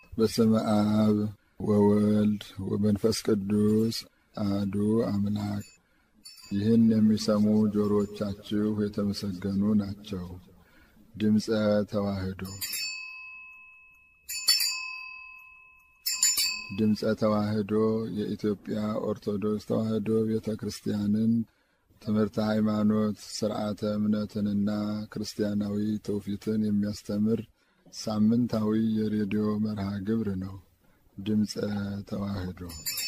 በስመ አብ ወወልድ ወመንፈስ ቅዱስ አሐዱ አምላክ። ይህን የሚሰሙ ጆሮዎቻችሁ የተመሰገኑ ናቸው። ድምፀ ተዋህዶ ድምፀ ተዋህዶ የኢትዮጵያ ኦርቶዶክስ ተዋህዶ ቤተ ክርስቲያንን ትምህርተ ሃይማኖት፣ ስርዓተ እምነትንና ክርስቲያናዊ ትውፊትን የሚያስተምር ሳምንታዊ የሬዲዮ መርሃ ግብር ነው። ድምፀ ተዋህዶ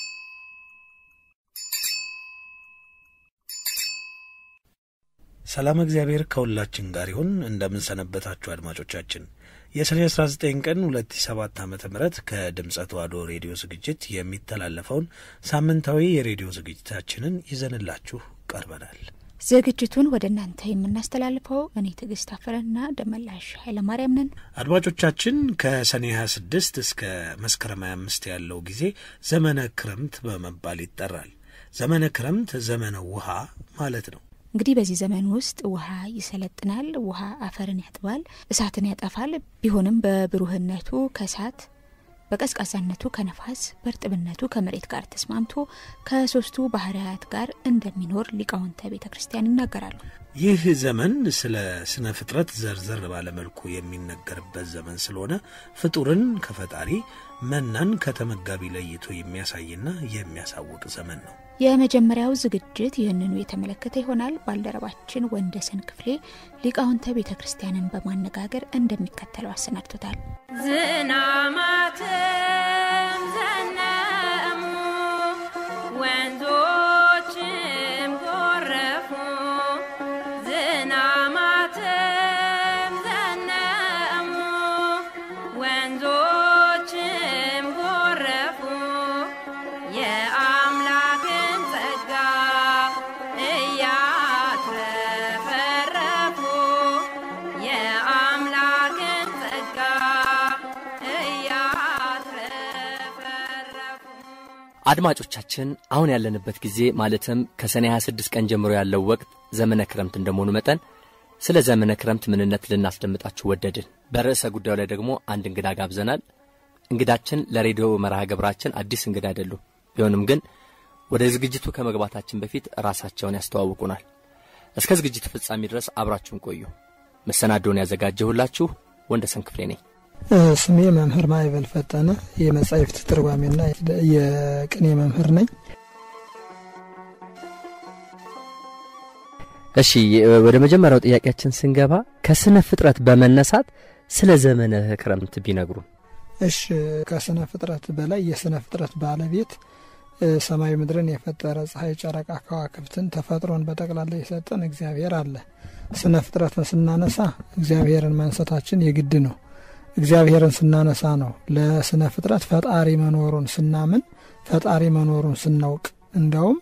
ሰላም እግዚአብሔር ከሁላችን ጋር ይሁን። እንደምንሰነበታችሁ አድማጮቻችን የሰኔ 19 ቀን 2007 ዓ ም ከድምፀ ተዋህዶ ሬዲዮ ዝግጅት የሚተላለፈውን ሳምንታዊ የሬዲዮ ዝግጅታችንን ይዘንላችሁ ቀርበናል። ዝግጅቱን ወደ እናንተ የምናስተላልፈው እኔ ትዕግስት አፈረና ደመላሽ ኃይለማርያም ነን። አድማጮቻችን ከሰኔ 26 እስከ መስከረም 25 ያለው ጊዜ ዘመነ ክረምት በመባል ይጠራል። ዘመነ ክረምት ዘመነ ውሃ ማለት ነው። እንግዲህ በዚህ ዘመን ውስጥ ውሃ ይሰለጥናል። ውሃ አፈርን ያጥባል፣ እሳትን ያጠፋል። ቢሆንም በብሩህነቱ ከእሳት በቀዝቃዛነቱ ከነፋስ በእርጥብነቱ ከመሬት ጋር ተስማምቶ ከሶስቱ ባህርያት ጋር እንደሚኖር ሊቃውንተ ቤተ ክርስቲያን ይናገራሉ። ይህ ዘመን ስለ ስነ ፍጥረት ዘርዘር ባለመልኩ የሚነገርበት ዘመን ስለሆነ ፍጡርን ከፈጣሪ መናን ከተመጋቢ ለይቶ የሚያሳይና የሚያሳውቅ ዘመን ነው። የመጀመሪያው ዝግጅት ይህንኑ የተመለከተ ይሆናል። ባልደረባችን ወንደሰን ክፍሌ ሊቃውንተ ቤተ ክርስቲያንን በማነጋገር እንደሚከተለው አሰናድቶታል። ዝናማትም ዘነሙ ወንዞችም ጎረፉ ዝናማትም ዘነሙ ወንዞችም ጎረፉ የአምላክን ጸጋ እያትረፈረፉ የአምላክን ጸጋ እያትረፈረፉ አድማጮቻችን አሁን ያለንበት ጊዜ ማለትም ከሰኔ 26 ቀን ጀምሮ ያለው ወቅት ዘመነ ክረምት እንደመሆኑ መጠን ስለ ዘመነ ክረምት ምንነት ልናስደምጣችሁ ወደድን። በርዕሰ ጉዳዩ ላይ ደግሞ አንድ እንግዳ ጋብዘናል። እንግዳችን ለሬዲዮ መርሃ ግብራችን አዲስ እንግዳ አይደሉም። ቢሆንም ግን ወደ ዝግጅቱ ከመግባታችን በፊት ራሳቸውን ያስተዋውቁናል። እስከ ዝግጅቱ ፍጻሜ ድረስ አብራችሁን ቆዩ። መሰናዶውን ያዘጋጀሁላችሁ ወንደሰን ክፍሌ ነኝ። ስሜ መምህር ማይበል ፈጠነ የመጻሕፍት ትርጓሜና የቅኔ መምህር ነኝ። እሺ ወደ መጀመሪያው ጥያቄያችን ስንገባ ከስነ ፍጥረት በመነሳት ስለ ዘመነ ክረምት ቢነግሩን። እሽ ከስነ ፍጥረት በላይ የስነ ፍጥረት ባለቤት ሰማይ ምድርን የፈጠረ ፀሐይ፣ ጨረቃ፣ ከዋክብትን ተፈጥሮን በጠቅላላ የሰጠን እግዚአብሔር አለ። ስነ ፍጥረትን ስናነሳ እግዚአብሔርን ማንሳታችን የግድ ነው። እግዚአብሔርን ስናነሳ ነው ለስነ ፍጥረት ፈጣሪ መኖሩን ስናምን ፈጣሪ መኖሩን ስናውቅ እንዲያውም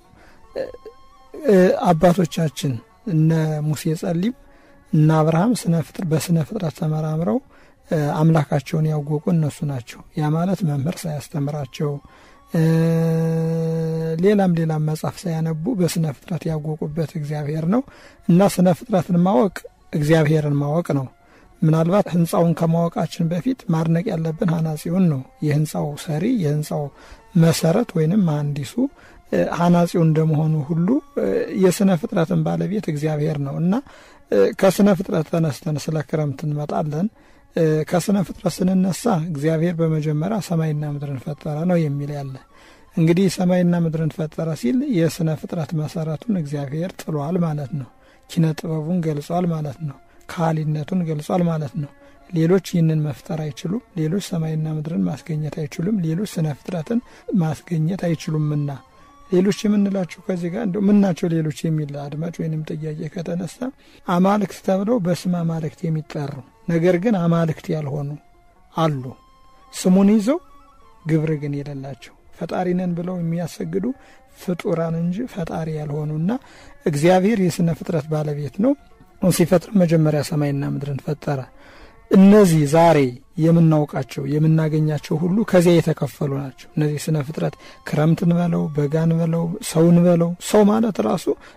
አባቶቻችን እነ ሙሴ ጸሊም እነ አብርሃም በስነ ፍጥረት ተመራምረው አምላካቸውን ያወቁ እነሱ ናቸው። ያ ማለት መምህር ሳያስተምራቸው ሌላም ሌላም መጽሐፍ ሳያነቡ በስነ ፍጥረት ያወቁበት እግዚአብሔር ነው እና ስነ ፍጥረትን ማወቅ እግዚአብሔርን ማወቅ ነው። ምናልባት ህንፃውን ከማወቃችን በፊት ማድነቅ ያለብን ሀናጺውን ነው። የህንፃው ሰሪ የህንፃው መሰረት ወይንም መሐንዲሱ ሀናጺው እንደመሆኑ ሁሉ የስነ ፍጥረትን ባለቤት እግዚአብሔር ነው እና ከስነ ፍጥረት ተነስተን ስለ ክረምት እንመጣለን። ከስነ ፍጥረት ስንነሳ እግዚአብሔር በመጀመሪያ ሰማይና ምድርን ፈጠረ ነው የሚል ያለ። እንግዲህ ሰማይና ምድርን ፈጠረ ሲል የስነ ፍጥረት መሰረቱን እግዚአብሔር ጥሏል ማለት ነው። ኪነ ጥበቡን ገልጿል ማለት ነው። ካህሊነቱን ገልጿል ማለት ነው። ሌሎች ይህንን መፍጠር አይችሉም። ሌሎች ሰማይና ምድርን ማስገኘት አይችሉም። ሌሎች ስነ ፍጥረትን ማስገኘት አይችሉምና ሌሎች የምንላቸው ከዚህ ጋር እንደው ምናቸው ሌሎች የሚል አድማጭ ወይንም ጥያቄ ከተነሳ አማልክት ተብለው በስም አማልክት የሚጠሩ ነገር ግን አማልክት ያልሆኑ አሉ። ስሙን ይዘው ግብር ግን የሌላቸው ፈጣሪ ነን ብለው የሚያሰግዱ ፍጡራን እንጂ ፈጣሪ ያልሆኑና እግዚአብሔር የስነ ፍጥረት ባለቤት ነው። ሲፈጥር መጀመሪያ ሰማይና ምድርን ፈጠረ። እነዚህ ዛሬ የምናውቃቸው የምናገኛቸው ሁሉ ከዚያ የተከፈሉ ናቸው። እነዚህ ስነ ፍጥረት ክረምትን በለው በጋን በለው ሰውን በለው ሰው ማለት ራሱ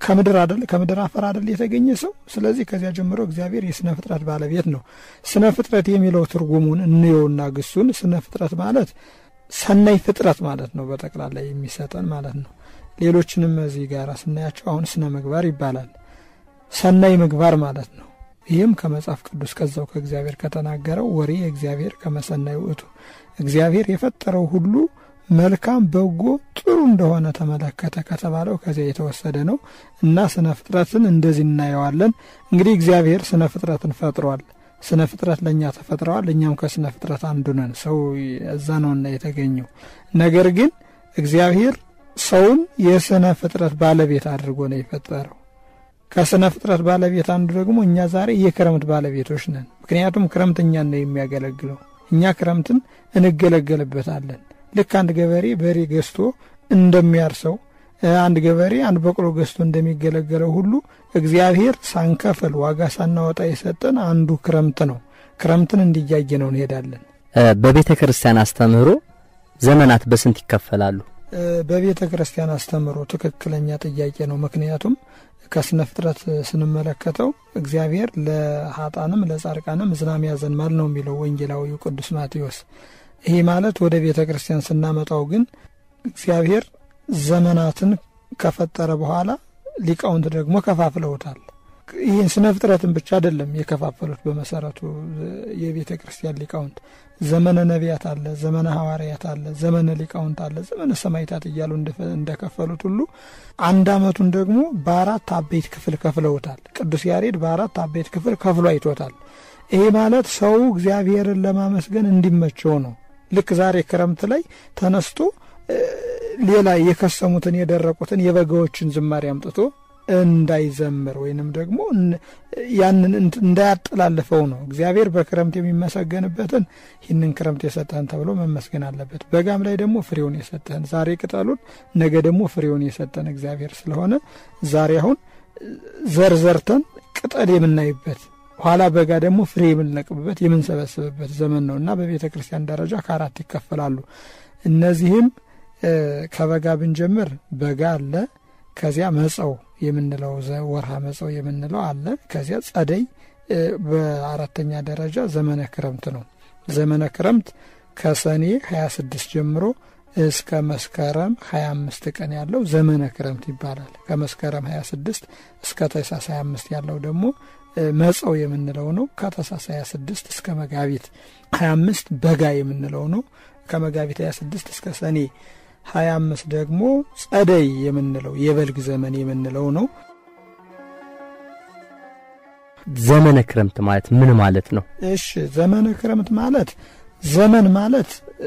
ከምድር አደል ከምድር አፈር አደል የተገኘ ሰው። ስለዚህ ከዚያ ጀምሮ እግዚአብሔር የስነ ፍጥረት ባለቤት ነው። ስነ ፍጥረት የሚለው ትርጉሙን እንየውና ግሱን ስነ ፍጥረት ማለት ሰናይ ፍጥረት ማለት ነው። በጠቅላላ የሚሰጠን ማለት ነው። ሌሎችንም እዚህ ጋር ስናያቸው አሁን ስነ ምግባር ይባላል። ሰናይ ምግባር ማለት ነው። ይህም ከመጽሐፍ ቅዱስ ከዛው ከእግዚአብሔር ከተናገረው ወሬ እግዚአብሔር ከመሰናይ ውእቱ እግዚአብሔር የፈጠረው ሁሉ መልካም በጎ ጥሩ እንደሆነ ተመለከተ ከተባለው ከዚያ የተወሰደ ነው እና ስነ ፍጥረትን እንደዚህ እናየዋለን። እንግዲህ እግዚአብሔር ስነ ፍጥረትን ፈጥሯል። ስነ ፍጥረት ለእኛ ተፈጥረዋል። እኛም ከስነ ፍጥረት አንዱ ነን። ሰው እዛ ነውና የተገኘው። ነገር ግን እግዚአብሔር ሰውን የስነ ፍጥረት ባለቤት አድርጎ ነው የፈጠረው። ከስነ ፍጥረት ባለቤት አንዱ ደግሞ እኛ ዛሬ የክረምት ባለቤቶች ነን። ምክንያቱም ክረምት እኛን ነው የሚያገለግለው። እኛ ክረምትን እንገለገልበታለን። ልክ አንድ ገበሬ በሬ ገዝቶ እንደሚያርሰው አንድ ገበሬ አንድ በቅሎ ገዝቶ እንደሚገለገለው ሁሉ እግዚአብሔር ሳንከፍል ዋጋ ሳናወጣ የሰጠን አንዱ ክረምት ነው። ክረምትን እንዲያየ ነው እንሄዳለን። በቤተ ክርስቲያን አስተምህሮ ዘመናት በስንት ይከፈላሉ? በቤተ ክርስቲያን አስተምህሮ ትክክለኛ ጥያቄ ነው። ምክንያቱም ከስነ ፍጥረት ስንመለከተው እግዚአብሔር ለሀጣንም ለጻድቃንም ዝናም ያዘንማል ነው የሚለው ወንጌላዊው ቅዱስ ማቴዎስ። ይህ ማለት ወደ ቤተ ክርስቲያን ስናመጣው ግን እግዚአብሔር ዘመናትን ከፈጠረ በኋላ ሊቃውንት ደግሞ ከፋፍለውታል። ይህን ስነ ፍጥረትን ብቻ አይደለም የከፋፈሉት። በመሰረቱ የቤተ ክርስቲያን ሊቃውንት ዘመነ ነቢያት አለ፣ ዘመነ ሐዋርያት አለ፣ ዘመነ ሊቃውንት አለ፣ ዘመነ ሰማይታት እያሉ እንደከፈሉት ሁሉ አንድ ዓመቱን ደግሞ በአራት አበይት ክፍል ከፍለውታል። ቅዱስ ያሬድ በአራት አበይት ክፍል ከፍሎ አይቶታል። ይሄ ማለት ሰው እግዚአብሔርን ለማመስገን እንዲመቸው ነው። ልክ ዛሬ ክረምት ላይ ተነስቶ ሌላ የከሰሙትን የደረቁትን የበጋዎችን ዝማሬ አምጥቶ እንዳይዘምር ወይንም ደግሞ ያንን እንዳያጠላልፈው ነው። እግዚአብሔር በክረምት የሚመሰገንበትን ይህንን ክረምት የሰጠህን ተብሎ መመስገን አለበት። በጋም ላይ ደግሞ ፍሬውን የሰጠህን ዛሬ ቅጠሉን ነገ ደግሞ ፍሬውን የሰጠን እግዚአብሔር ስለሆነ ዛሬ አሁን ዘር ዘርተን ቅጠል የምናይበት ኋላ በጋ ደግሞ ፍሬ የምንለቅምበት የምንሰበስብበት ዘመን ነው እና በቤተ ክርስቲያን ደረጃ ከአራት ይከፈላሉ። እነዚህም ከበጋ ብንጀምር በጋ አለ። ከዚያ መጸው የምንለው ወርሃ መጸው የምንለው አለ። ከዚያ ጸደይ፣ በአራተኛ ደረጃ ዘመነ ክረምት ነው። ዘመነ ክረምት ከሰኔ 26 ጀምሮ እስከ መስከረም 25 ቀን ያለው ዘመነ ክረምት ይባላል። ከመስከረም 26 እስከ ታኅሳስ 25 ያለው ደግሞ መጸው የምንለው ነው። ከታኅሳስ 26 እስከ መጋቢት 25 በጋ የምንለው ነው። ከመጋቢት 26 እስከ ሰኔ 25 ደግሞ ጸደይ የምንለው የበልግ ዘመን የምንለው ነው። ዘመነ ክረምት ማለት ምን ማለት ነው? እሺ ዘመነ ክረምት ማለት ዘመን ማለት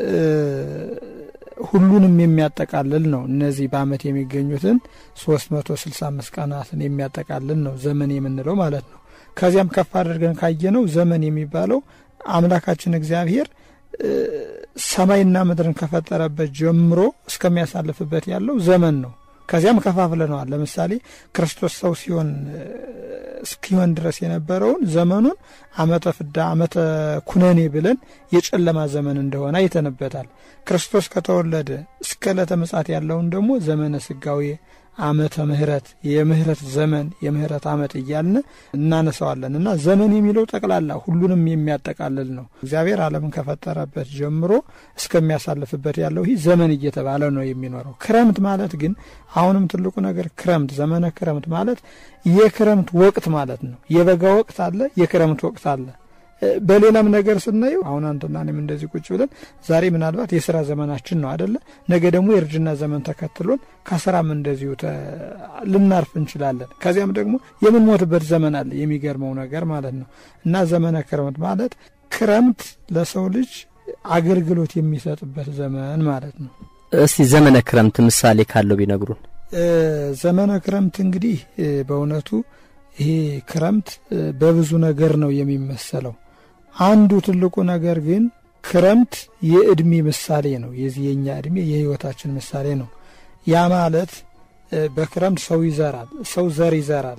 ሁሉንም የሚያጠቃልል ነው። እነዚህ በዓመት የሚገኙትን 365 ቀናትን የሚያጠቃልል ነው ዘመን የምንለው ማለት ነው። ከዚያም ከፍ አድርገን ካየነው ዘመን የሚባለው አምላካችን እግዚአብሔር ሰማይና ምድርን ከፈጠረበት ጀምሮ እስከሚያሳልፍበት ያለው ዘመን ነው። ከዚያም ከፋፍለነዋል። ለምሳሌ ክርስቶስ ሰው ሲሆን እስኪሆን ድረስ የነበረውን ዘመኑን ዓመተ ፍዳ፣ ዓመተ ኩነኔ ብለን የጨለማ ዘመን እንደሆነ አይተንበታል። ክርስቶስ ከተወለደ እስከ ዕለተ ምጽአት ያለውን ደግሞ ዘመነ ስጋዌ ዓመተ ምሕረት የምህረት ዘመን የምህረት ዓመት እያልን እናነሳዋለን እና ዘመን የሚለው ጠቅላላ ሁሉንም የሚያጠቃልል ነው። እግዚአብሔር ዓለምን ከፈጠረበት ጀምሮ እስከሚያሳልፍበት ያለው ይህ ዘመን እየተባለ ነው የሚኖረው። ክረምት ማለት ግን አሁንም ትልቁ ነገር ክረምት ዘመነ ክረምት ማለት የክረምት ወቅት ማለት ነው። የበጋ ወቅት አለ፣ የክረምት ወቅት አለ። በሌላም ነገር ስናየው አሁን አንተና እኔም እንደዚህ ቁጭ ብለን ዛሬ ምናልባት የስራ ዘመናችን ነው አደለ? ነገ ደግሞ የእርጅና ዘመን ተከትሎን ከስራም እንደዚሁ ልናርፍ እንችላለን። ከዚያም ደግሞ የምንሞትበት ዘመን አለ። የሚገርመው ነገር ማለት ነው እና ዘመነ ክረምት ማለት ክረምት ለሰው ልጅ አገልግሎት የሚሰጥበት ዘመን ማለት ነው። እስቲ ዘመነ ክረምት ምሳሌ ካለው ቢነግሩን። ዘመነ ክረምት እንግዲህ በእውነቱ ይሄ ክረምት በብዙ ነገር ነው የሚመሰለው። አንዱ ትልቁ ነገር ግን ክረምት የእድሜ ምሳሌ ነው። የዚህ የኛ እድሜ የህይወታችን ምሳሌ ነው። ያ ማለት በክረምት ሰው ይዘራል፣ ሰው ዘር ይዘራል፣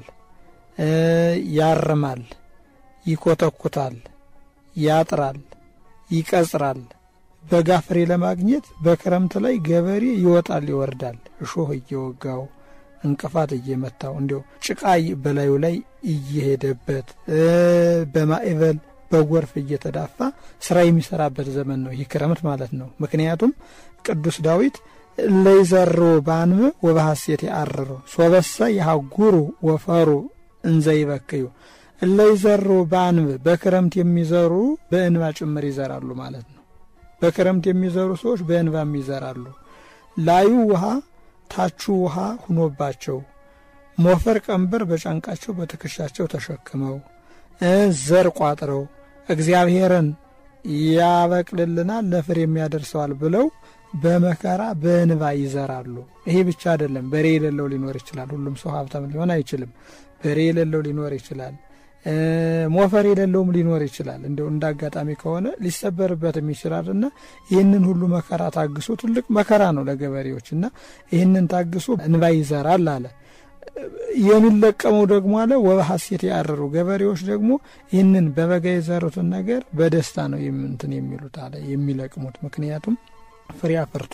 ያርማል፣ ይኮተኩታል፣ ያጥራል፣ ይቀጽራል። በጋ ፍሬ ለማግኘት በክረምት ላይ ገበሬ ይወጣል፣ ይወርዳል፣ እሾህ እየወጋው እንቅፋት እየመታው እንዲሁ ጭቃ በላዩ ላይ እየሄደበት በማዕበል በጎርፍ እየተዳፋ ስራ የሚሰራበት ዘመን ነው ይህ ክረምት ማለት ነው። ምክንያቱም ቅዱስ ዳዊት ለይዘሩ በአንብ ወበሐሴት ያአርሩ ሶበሰ የሀጉሩ ወፈሩ እንዘ ይበክዩ እለይዘሩ በአንብ በክረምት የሚዘሩ በእንባ ጭምር ይዘራሉ ማለት ነው። በክረምት የሚዘሩ ሰዎች በእንባም ይዘራሉ። ላዩ ውሃ ታቹ ውሃ ሁኖባቸው ሞፈር ቀንበር በጫንቃቸው በትከሻቸው ተሸክመው ዘር ቋጥረው እግዚአብሔርን ያበቅልልናል ለፍሬም ያደርሰዋል ብለው በመከራ በእንባ ይዘራሉ። ይሄ ብቻ አይደለም። በሬ የሌለው ሊኖር ይችላል። ሁሉም ሰው ሀብታም ሊሆን አይችልም። በሬ የሌለው ሊኖር ይችላል። ሞፈር የሌለውም ሊኖር ይችላል። እንደው እንደ አጋጣሚ ከሆነ ሊሰበርበትም ይችላል እና ይህንን ሁሉ መከራ ታግሶ ትልቅ መከራ ነው ለገበሬዎች እና ይህንን ታግሶ እንባ ይዘራል አለ። የሚለቀመው ደግሞ አለ ወበሐሴት ያርሩ ገበሬዎች ደግሞ ይህንን በበጋ የዘሩትን ነገር በደስታ ነው እንትን የሚሉት አለ የሚለቅሙት። ምክንያቱም ፍሬ አፍርቶ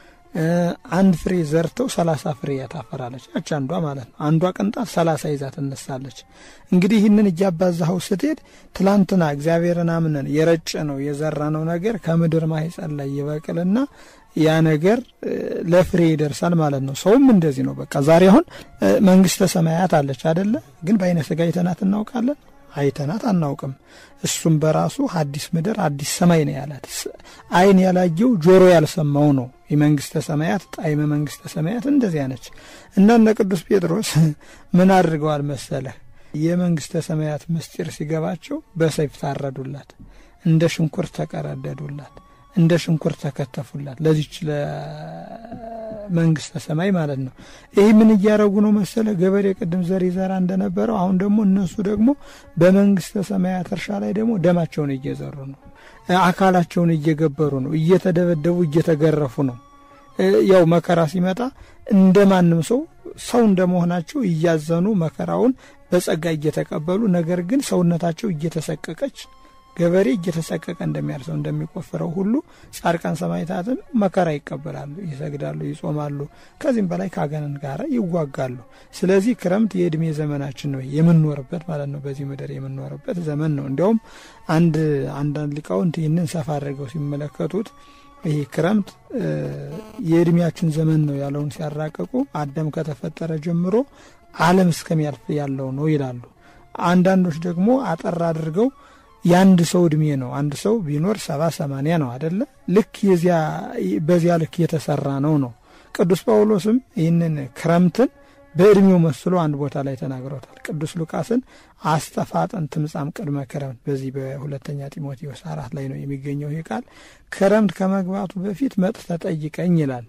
አንድ ፍሬ ዘርተው ሰላሳ ፍሬ ያታፈራለች ያች አንዷ ማለት ነው። አንዷ ቅንጣት ሰላሳ ይዛ ትነሳለች። እንግዲህ ይህንን እያባዛኸው ስትሄድ ትላንትና እግዚአብሔርን አምነን የረጨ ነው የዘራ ነው ነገር ከምድር ማህፀን ላይ ይበቅልና ያ ነገር ለፍሬ ይደርሳል ማለት ነው። ሰውም እንደዚህ ነው። በቃ ዛሬ አሁን መንግስተ ሰማያት አለች አደለ? ግን በአይነ ስጋ አይተናት እናውቃለን? አይተናት አናውቅም። እሱም በራሱ አዲስ ምድር አዲስ ሰማይ ነው ያላት። አይን ያላየው ጆሮ ያልሰማው ነው የመንግስተ ሰማያት ጣዕመ መንግስተ ሰማያት እንደዚያ ነች። እና እነ ቅዱስ ጴጥሮስ ምን አድርገዋል መሰለህ? የመንግስተ ሰማያት ምስጢር ሲገባቸው በሰይፍ ታረዱላት፣ እንደ ሽንኩርት ተቀረደዱላት እንደ ሽንኩርት ተከተፉላት ለዚች ለመንግስተ ሰማይ ማለት ነው። ይህ ምን እያረጉ ነው መሰለ ገበሬ ቅድም ዘር ይዘራ እንደነበረው አሁን ደግሞ እነሱ ደግሞ በመንግስተ ሰማያት እርሻ ላይ ደግሞ ደማቸውን እየዘሩ ነው። አካላቸውን እየገበሩ ነው። እየተደበደቡ እየተገረፉ ነው። ያው መከራ ሲመጣ እንደ ማንም ሰው ሰው እንደመሆናቸው እያዘኑ መከራውን በጸጋ እየተቀበሉ ነገር ግን ሰውነታቸው እየተሰቀቀች ገበሬ እየተሰቀቀ እንደሚያርሰው እንደሚቆፍረው ሁሉ ጻድቃን ሰማዕታትም መከራ ይቀበላሉ፣ ይሰግዳሉ፣ ይጾማሉ። ከዚህም በላይ ከአጋንንት ጋር ይዋጋሉ። ስለዚህ ክረምት የእድሜ ዘመናችን ነው የምንኖርበት ማለት ነው። በዚህ ምድር የምንኖርበት ዘመን ነው። እንዲያውም አንድ አንዳንድ ሊቃውንት ይህንን ሰፋ አድርገው ሲመለከቱት ይህ ክረምት የእድሜያችን ዘመን ነው ያለውን ሲያራቀቁ አዳም ከተፈጠረ ጀምሮ ዓለም እስከሚያልፍ ያለው ነው ይላሉ። አንዳንዶች ደግሞ አጠር አድርገው የአንድ ሰው እድሜ ነው። አንድ ሰው ቢኖር ሰባ ሰማንያ ነው አደለ? ልክ የዚያ በዚያ ልክ የተሰራ ነው ነው። ቅዱስ ጳውሎስም ይህንን ክረምትን በእድሜው መስሎ አንድ ቦታ ላይ ተናግሮታል። ቅዱስ ሉቃስን አስተፋጠን ትምጻም ቅድመ ክረምት፣ በዚህ በሁለተኛ ጢሞቴዎስ አራት ላይ ነው የሚገኘው ይህ ቃል። ክረምት ከመግባቱ በፊት መጥተህ ጠይቀኝ ይላል።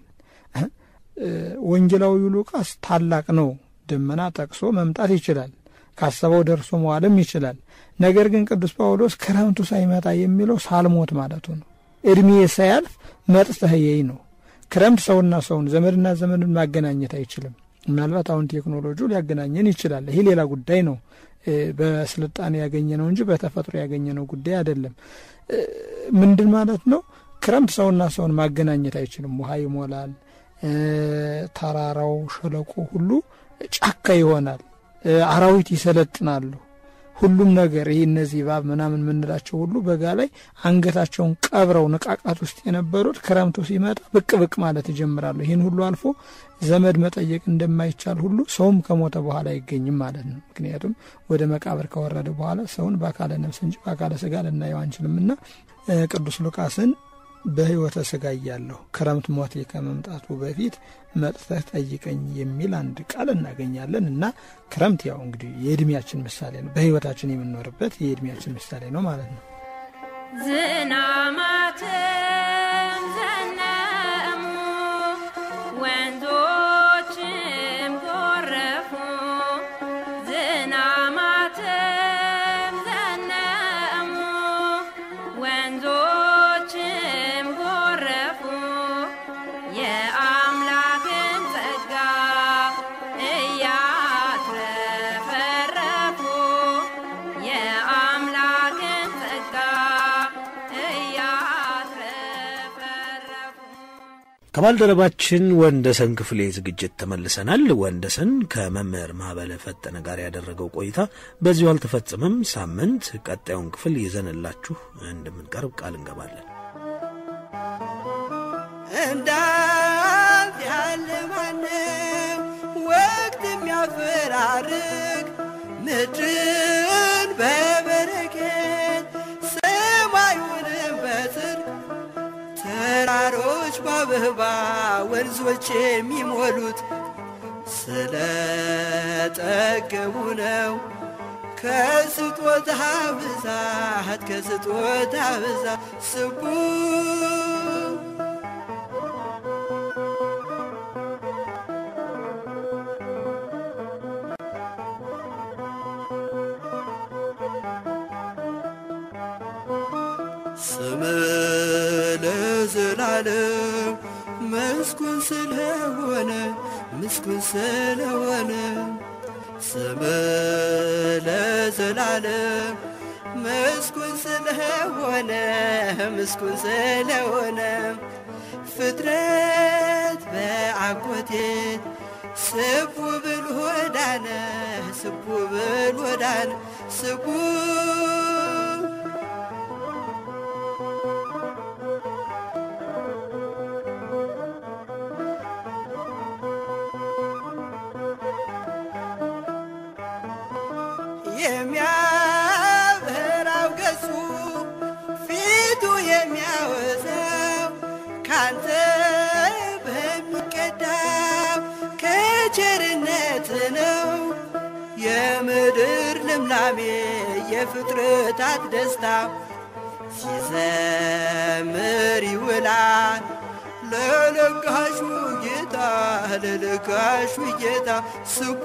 ወንጌላዊው ሉቃስ ታላቅ ነው። ደመና ጠቅሶ መምጣት ይችላል ካሰበው ደርሶ መዋልም ይችላል። ነገር ግን ቅዱስ ጳውሎስ ክረምቱ ሳይመጣ የሚለው ሳልሞት ማለቱ ነው። እድሜ ሳያልፍ መጥተህ የይ ነው። ክረምት ሰውና ሰውን ዘመድና ዘመድን ማገናኘት አይችልም። ምናልባት አሁን ቴክኖሎጂው ሊያገናኘን ይችላል። ይሄ ሌላ ጉዳይ ነው። በስልጣኔ ያገኘ ነው እንጂ በተፈጥሮ ያገኘ ነው ጉዳይ አይደለም። ምንድን ማለት ነው? ክረምት ሰውና ሰውን ማገናኘት አይችልም። ውሃ ይሞላል። ተራራው፣ ሸለቆ ሁሉ ጫካ ይሆናል። አራዊት ይሰለጥናሉ። ሁሉም ነገር ይህ እነዚህ እባብ ምናምን የምንላቸው ሁሉ በጋ ላይ አንገታቸውን ቀብረው ንቃቃት ውስጥ የነበሩት ክረምቱ ሲመጣ ብቅ ብቅ ማለት ይጀምራሉ። ይህን ሁሉ አልፎ ዘመድ መጠየቅ እንደማይቻል ሁሉ ሰውም ከሞተ በኋላ አይገኝም ማለት ነው። ምክንያቱም ወደ መቃብር ከወረደ በኋላ ሰውን በአካለ ነፍስ እንጂ በአካለ ስጋ ልናየው አንችልምና ቅዱስ ሉቃስን በሕይወተ ስጋ እያለሁ ክረምት ሞቴ ከመምጣቱ በፊት መጥተህ ጠይቀኝ የሚል አንድ ቃል እናገኛለን እና ክረምት ያው እንግዲህ የእድሜያችን ምሳሌ ነው። በሕይወታችን የምንኖርበት የእድሜያችን ምሳሌ ነው ማለት ነው። ዝናማትም ዘነሙ ወንዞችም ጎረፉ ዝናማትም ዘነሙ ወንዞችም ጎረፉ የአምላክን ጸጋ እያትረፈረፉ የአምላክን ጸጋ እያትረፈረፉ ከባልደረባችን ወንደሰን ክፍሌ ዝግጅት ተመልሰናል። ወንደሰን ከመምህር ማዕበለ ፈጠነ ጋር ያደረገው ቆይታ በዚሁ አልተፈጸመም። ሳምንት ቀጣዩን ክፍል ይዘንላችሁ እንደምንቀርብ ቃል እንገባለን። እንዳንተ ያለ ማንም ወቅት የሚያፈራርቅ ምድርን በበረከት ሰማዩንም በጽድቅ ተራሮች በአበባ ወንዞች የሚሞሉት ስለ ጠገቡ ነው። ከስጦታ ብዛት ከስጦታ ብዛት ስቡ ስም ለዘላለም ምስጉን ስለሆነ ምስጉን ስለሆነ ስም ለዘላለም ምስጉን ስለሆነ ምስጉን ስለሆነ ፍጥረት በአጎቴት ስቡ ብል ወዳነ ስቡ ብል ወዳነ ስቡ የሚያበራው ገጹ ፊቱ የሚያወዛው ካንተ በሚቀዳው ከቸርነት ነው። የምድር ልምላሜ የፍጥረታት ደስታ ሲዘምር ይውላል ለለጋሹ ጌታ ለለጋሹ ጌታ ስቡ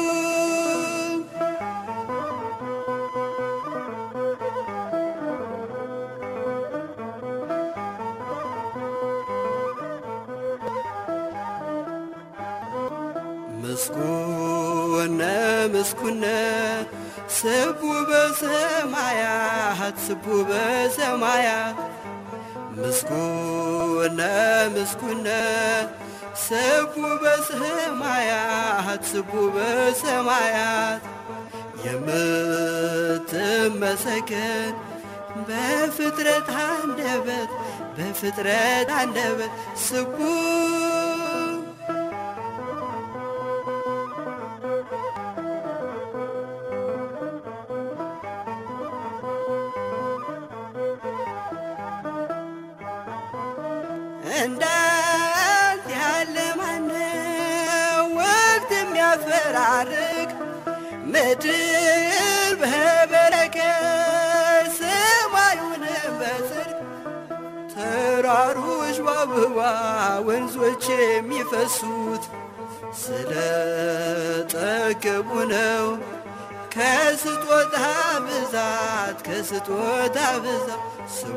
ምስጉነ ምስጉነ ስቡ በሰማያት ስቡ በሰማያት ምስጉነ ምስጉነ ስቡ በሰማያት ስቡ በሰማያት የምትመሰገን በፍጥረት አንደበት በፍጥረት አንደበት ስቡ እንዳንተ ያለ ማነው ወቅት የሚያፈራርቅ ምድር በበረከት ሰማዩንም በጽድቅ ተራሮች በአበባ ወንዞች የሚፈሱት ስለ ጠገቡ ነው። ከስጦታ ብዛት ከስጦታ ብዛት ስቡ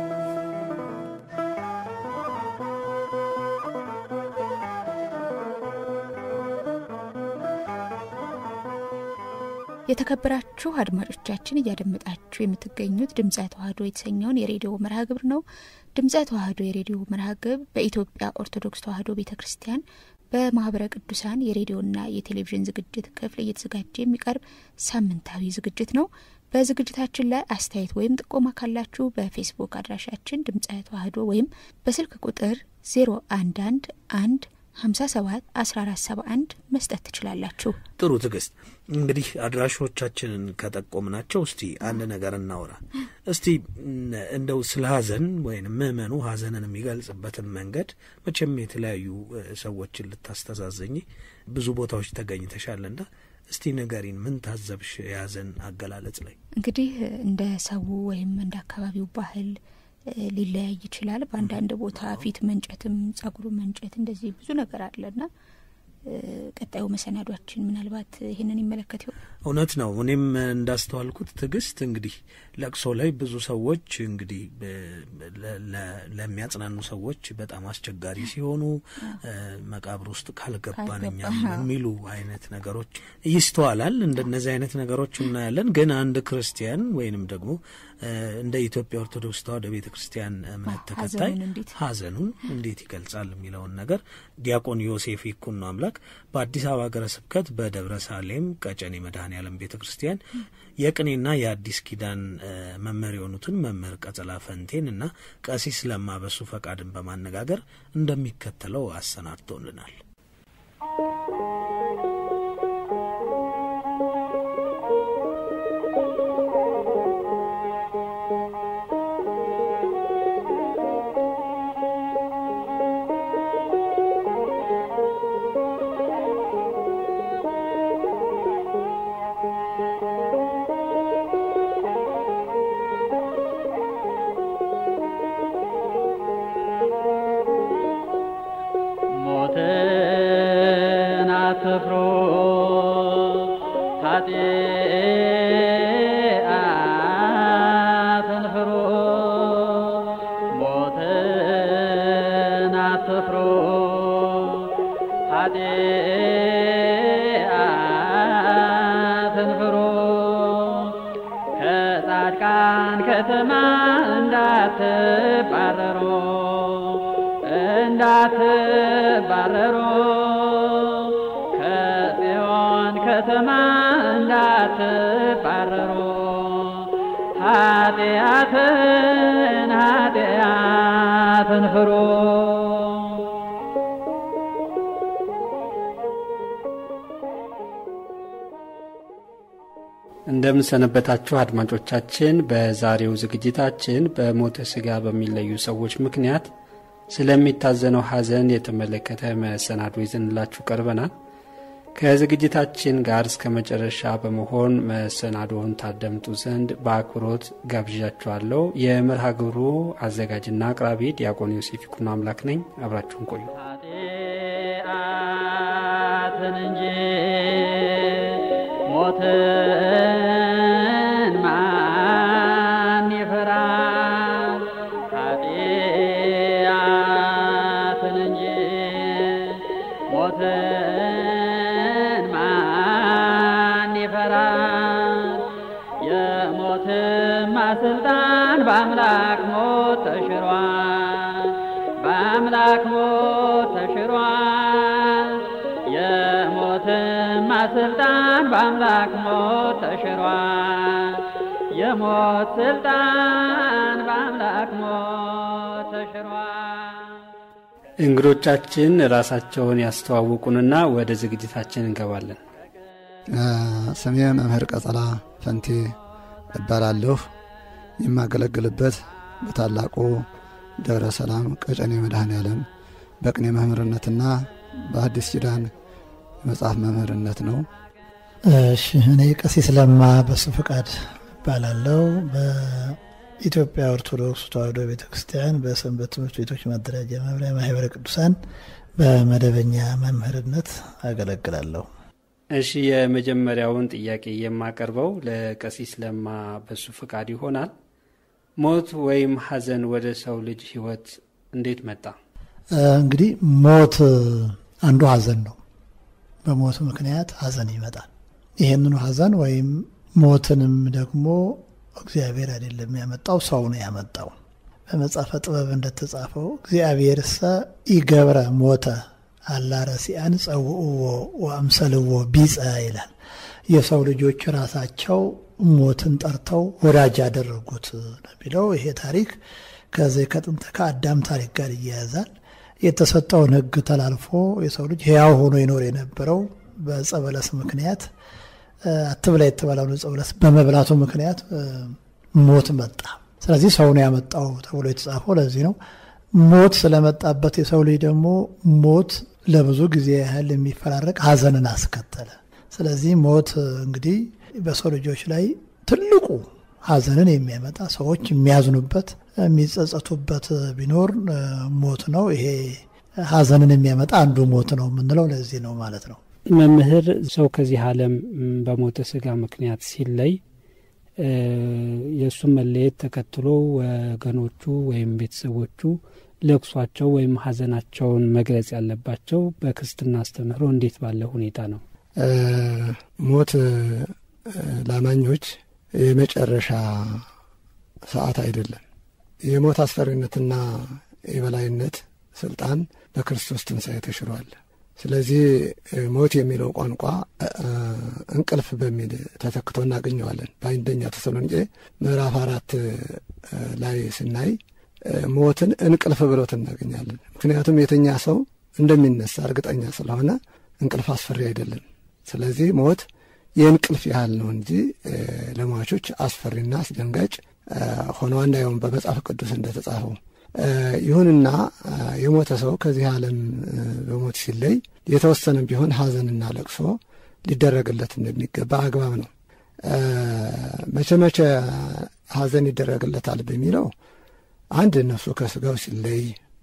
የተከበራችሁ አድማጮቻችን እያደመጣችሁ የምትገኙት ድምፀ ተዋህዶ የተሰኘውን የሬዲዮ መርሃ ግብር ነው። ድምፀ ተዋህዶ የሬዲዮ መርሃ ግብር በኢትዮጵያ ኦርቶዶክስ ተዋህዶ ቤተ ክርስቲያን በማህበረ ቅዱሳን የሬዲዮና የቴሌቪዥን ዝግጅት ክፍል እየተዘጋጀ የሚቀርብ ሳምንታዊ ዝግጅት ነው። በዝግጅታችን ላይ አስተያየት ወይም ጥቆማ ካላችሁ በፌስቡክ አድራሻችን ድምፀ ተዋህዶ ወይም በስልክ ቁጥር 011 1 57 1471 መስጠት ትችላላችሁ። ጥሩ ትዕግስት፣ እንግዲህ አድራሾቻችንን ከጠቆምናቸው እስቲ አንድ ነገር እናውራ። እስቲ እንደው ስለ ሀዘን ወይም ምእመኑ ሀዘንን የሚገልጽበትን መንገድ መቼም የተለያዩ ሰዎችን ልታስተዛዘኝ ብዙ ቦታዎች ተገኝተሻልና እስቲ ንገሪን፣ ምን ታዘብሽ የሀዘን አገላለጽ ላይ? እንግዲህ እንደ ሰው ወይም እንደ አካባቢው ባህል ሊለያይ ይችላል። በአንዳንድ ቦታ ፊት መንጨትም ጸጉሩ መንጨት እንደዚህ ብዙ ነገር አለና ቀጣዩ መሰናዷችን ምናልባት ይህንን ይመለከት ይሆን? እውነት ነው። እኔም እንዳስተዋልኩት ትዕግስት እንግዲህ ለቅሶ ላይ ብዙ ሰዎች እንግዲህ ለሚያጽናኑ ሰዎች በጣም አስቸጋሪ ሲሆኑ መቃብር ውስጥ ካልገባን እኛም የሚሉ አይነት ነገሮች ይስተዋላል። እንደነዚህ አይነት ነገሮች እናያለን። ግን አንድ ክርስቲያን ወይንም ደግሞ እንደ ኢትዮጵያ ኦርቶዶክስ ተዋሕዶ ቤተ ክርስቲያን እምነት ተከታይ ሐዘኑን እንዴት ይገልጻል የሚለውን ነገር ዲያቆን ዮሴፍ ይኩኖ አምላክ በአዲስ አበባ ሀገረ ስብከት በደብረ ሳሌም ቀጨኔ መድኃኔ ዓለም ቤተ ክርስቲያን የቅኔና የአዲስ ኪዳን መምህር የሆኑትን መምህር ቀጸላ ፈንቴን እና ቀሲስ ለማ በሱ ፈቃድን በማነጋገር እንደሚከተለው አሰናድቶልናል። ከተማ እንዳትባረሩ እንዳትባረሩ ከጽዮን ከተማ እንዳትባረሩ ኃጢአትን ኃጢአትን ፍሩ እንደምንሰነበታችሁ አድማጮቻችን፣ በዛሬው ዝግጅታችን በሞተ ስጋ በሚለዩ ሰዎች ምክንያት ስለሚታዘነው ሐዘን የተመለከተ መሰናዶ ይዘንላችሁ ቀርበናል። ከዝግጅታችን ጋር እስከ መጨረሻ በመሆን መሰናዶውን ታደምጡ ዘንድ በአክብሮት ጋብዣችኋለሁ። የመርሃ ግብሩ አዘጋጅና አቅራቢ ዲያቆን ዮሴፍ ይኩኖ አምላክ ነኝ። አብራችሁን ቆዩ። ኃጢአትን እንጂ ሞትን ማን ይፈራል? ኃጢአትን እንጂ ሞትን ማን ይፈራል? የሞትማ ስልጣን በአምላክ ሞት ተሽሯል፣ በአምላክ ሞት ተሽሯል። የሞትማ ስልጣን በአምላክ ሞት ተሽሯል። የሞት ስልጣን በአምላክ ሞት ተሽሯል። እንግዶቻችን ራሳቸውን ያስተዋውቁንና ወደ ዝግጅታችን እንገባለን። ስሜ መምህር ቀጸላ ፈንቴ እባላለሁ። የማገለግልበት በታላቁ ደብረ ሰላም ቀጨኔ መድኃኔ ዓለም በቅኔ መምህርነትና በአዲስ ኪዳን መጽሐፍ መምህርነት ነው። እሺ እኔ ቀሲስ ለማ በሱ ፈቃድ እባላለሁ። በኢትዮጵያ ኦርቶዶክስ ተዋሕዶ ቤተ ክርስቲያን በሰንበት ትምህርት ቤቶች ማደራጃ መምሪያ ማህበረ ቅዱሳን በመደበኛ መምህርነት አገለግላለሁ። እሺ የመጀመሪያውን ጥያቄ የማቀርበው ለቀሲስ ለማ በሱ ፈቃድ ይሆናል። ሞት ወይም ሐዘን ወደ ሰው ልጅ ሕይወት እንዴት መጣ? እንግዲህ ሞት አንዱ ሐዘን ነው። በሞት ምክንያት ሐዘን ይመጣል። ይህንኑ ሐዘን ወይም ሞትንም ደግሞ እግዚአብሔር አይደለም ያመጣው፣ ሰው ነው ያመጣው። በመጽሐፈ ጥበብ እንደተጻፈው እግዚአብሔር ሰ ኢገብረ ሞተ አላረሲያን ጸውእዎ ወአምሰልዎ ቢጸ ይላል። የሰው ልጆች ራሳቸው ሞትን ጠርተው ወዳጅ ያደረጉት ነው የሚለው። ይሄ ታሪክ ከዚህ ከጥንት ከአዳም ታሪክ ጋር ይያያዛል። የተሰጠውን ሕግ ተላልፎ የሰው ልጅ ሕያው ሆኖ ይኖር የነበረው በዕፀ በለስ ምክንያት አትብላ የተባለውን ዕፀ በለስ በመብላቱ ምክንያት ሞት መጣ። ስለዚህ ሰው ነው ያመጣው ተብሎ የተጻፈው ለዚህ ነው። ሞት ስለመጣበት የሰው ልጅ ደግሞ ሞት ለብዙ ጊዜ ያህል የሚፈራረቅ ሐዘንን አስከተለ። ስለዚህ ሞት እንግዲህ በሰው ልጆች ላይ ትልቁ ሐዘንን የሚያመጣ ሰዎች የሚያዝኑበት የሚጸጸቱበት ቢኖር ሞት ነው። ይሄ ሀዘንን የሚያመጣ አንዱ ሞት ነው የምንለው ለዚህ ነው ማለት ነው። መምህር ሰው ከዚህ ዓለም በሞተ ስጋ ምክንያት ሲለይ የእሱን መለየት ተከትሎ ወገኖቹ ወይም ቤተሰቦቹ ለቅሷቸው ወይም ሀዘናቸውን መግለጽ ያለባቸው በክርስትና አስተምህሮ እንዴት ባለ ሁኔታ ነው? ሞት ለአማኞች የመጨረሻ ሰዓት አይደለም። የሞት አስፈሪነትና የበላይነት ስልጣን በክርስቶስ ትንሣኤ ተሽሯል። ስለዚህ ሞት የሚለው ቋንቋ እንቅልፍ በሚል ተተክቶ እናገኘዋለን። በአንደኛ ተሰሎንቄ ምዕራፍ አራት ላይ ስናይ ሞትን እንቅልፍ ብሎት እናገኛለን። ምክንያቱም የተኛ ሰው እንደሚነሳ እርግጠኛ ስለሆነ እንቅልፍ አስፈሪ አይደለም። ስለዚህ ሞት የእንቅልፍ ያህል ነው እንጂ ለሟቾች አስፈሪና አስደንጋጭ ሆኖ አናየውም በመጽሐፍ ቅዱስ እንደተጻፈው። ይሁንና የሞተ ሰው ከዚህ ዓለም በሞት ሲለይ የተወሰነም ቢሆን ሐዘንና ለቅሶ ሊደረግለት እንደሚገባ አግባብ ነው። መቼ መቼ ሐዘን ይደረግለታል በሚለው አንድ ነፍሱ ከስጋው ሲለይ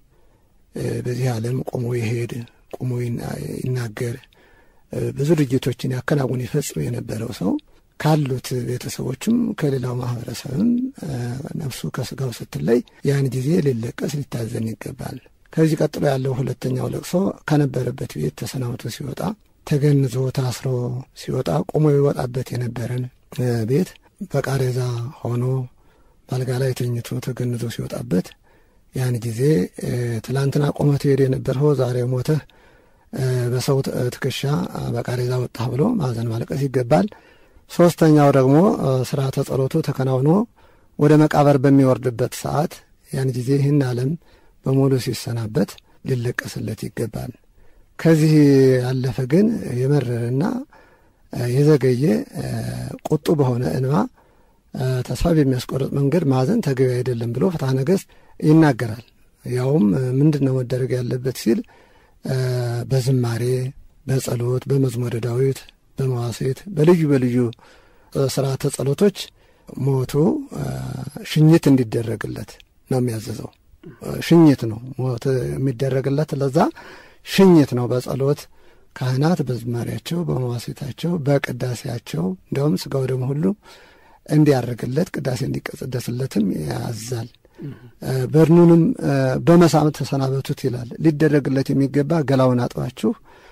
በዚህ ዓለም ቆሞ ይሄድ፣ ቆሞ ይናገር፣ ብዙ ድርጊቶችን ያከናውን ይፈጽም የነበረው ሰው ካሉት ቤተሰቦችም ከሌላው ማህበረሰብም ነፍሱ ከስጋው ስትለይ ያን ጊዜ ሊለቀስ ሊታዘን ይገባል። ከዚህ ቀጥሎ ያለው ሁለተኛው ለቅሶ ከነበረበት ቤት ተሰናብቶ ሲወጣ ተገንዞ ታስሮ ሲወጣ ቆሞ ይወጣበት የነበረን ቤት በቃሬዛ ሆኖ ባልጋ ላይ ተኝቶ ተገንዞ ሲወጣበት ያን ጊዜ ትላንትና ቆመህ ትሄድ የነበርኸው ዛሬ ሞተህ በሰው ትከሻ በቃሬዛ ወጣህ ብሎ ማዘን ማለቀስ ይገባል። ሶስተኛው ደግሞ ስርዓተ ጸሎቱ ተከናውኖ ወደ መቃብር በሚወርድበት ሰዓት ያን ጊዜ ይህን ዓለም በሙሉ ሲሰናበት ሊለቀስለት ይገባል። ከዚህ ያለፈ ግን የመረረና የዘገየ ቁጡ በሆነ እንባ ተስፋ በሚያስቆርጥ መንገድ ማዘን ተገቢ አይደለም ብሎ ፍትሐ ነገሥት ይናገራል። ያውም ምንድን ነው መደረግ ያለበት ሲል በዝማሬ፣ በጸሎት፣ በመዝሙረ ዳዊት በመዋሴት በልዩ በልዩ ስርዓተ ጸሎቶች ሞቱ ሽኝት እንዲደረግለት ነው የሚያዘዘው። ሽኝት ነው ሞት የሚደረግለት ለዛ ሽኝት ነው። በጸሎት ካህናት በዝማሪያቸው፣ በመዋሴታቸው፣ በቅዳሴያቸው እንዲያውም ስጋው ደግሞ ሁሉ እንዲያደርግለት ቅዳሴ እንዲቀጽደስለትም ያዛል። በድኑንም በመሳም ተሰናበቱት ይላል። ሊደረግለት የሚገባ ገላውን አጥባችሁ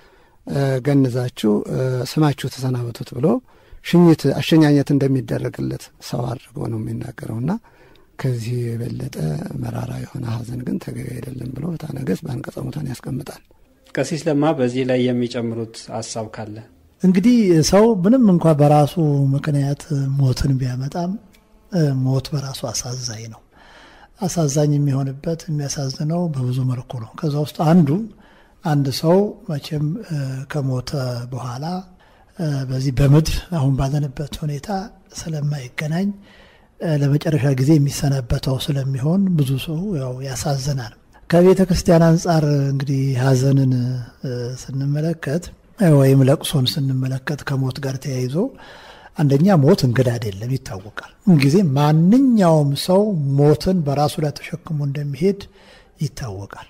ገንዛችሁ ስማችሁ ተሰናበቱት ብሎ ሽኝት አሸኛኘት እንደሚደረግለት ሰው አድርጎ ነው የሚናገረውና ከዚህ የበለጠ መራራ የሆነ ሐዘን ግን ተገቢ አይደለም ብሎ ፍትሐ ነገሥት በአንቀጸ ሙታን ያስቀምጣል። ቀሲስ ለማ በዚህ ላይ የሚጨምሩት ሀሳብ ካለ እንግዲህ ሰው ምንም እንኳ በራሱ ምክንያት ሞትን ቢያመጣም ሞት በራሱ አሳዛኝ ነው። አሳዛኝ የሚሆንበት የሚያሳዝነው በብዙ መልኩ ነው። ከዛ ውስጥ አንዱ አንድ ሰው መቼም ከሞተ በኋላ በዚህ በምድር አሁን ባለንበት ሁኔታ ስለማይገናኝ ለመጨረሻ ጊዜ የሚሰናበተው ስለሚሆን ብዙ ሰው ያው ያሳዝናል። ከቤተ ክርስቲያን አንጻር እንግዲህ ሐዘንን ስንመለከት ወይም ለቅሶን ስንመለከት ከሞት ጋር ተያይዞ አንደኛ ሞት እንግዳ አይደለም፣ ይታወቃል። ጊዜ ማንኛውም ሰው ሞትን በራሱ ላይ ተሸክሞ እንደሚሄድ ይታወቃል።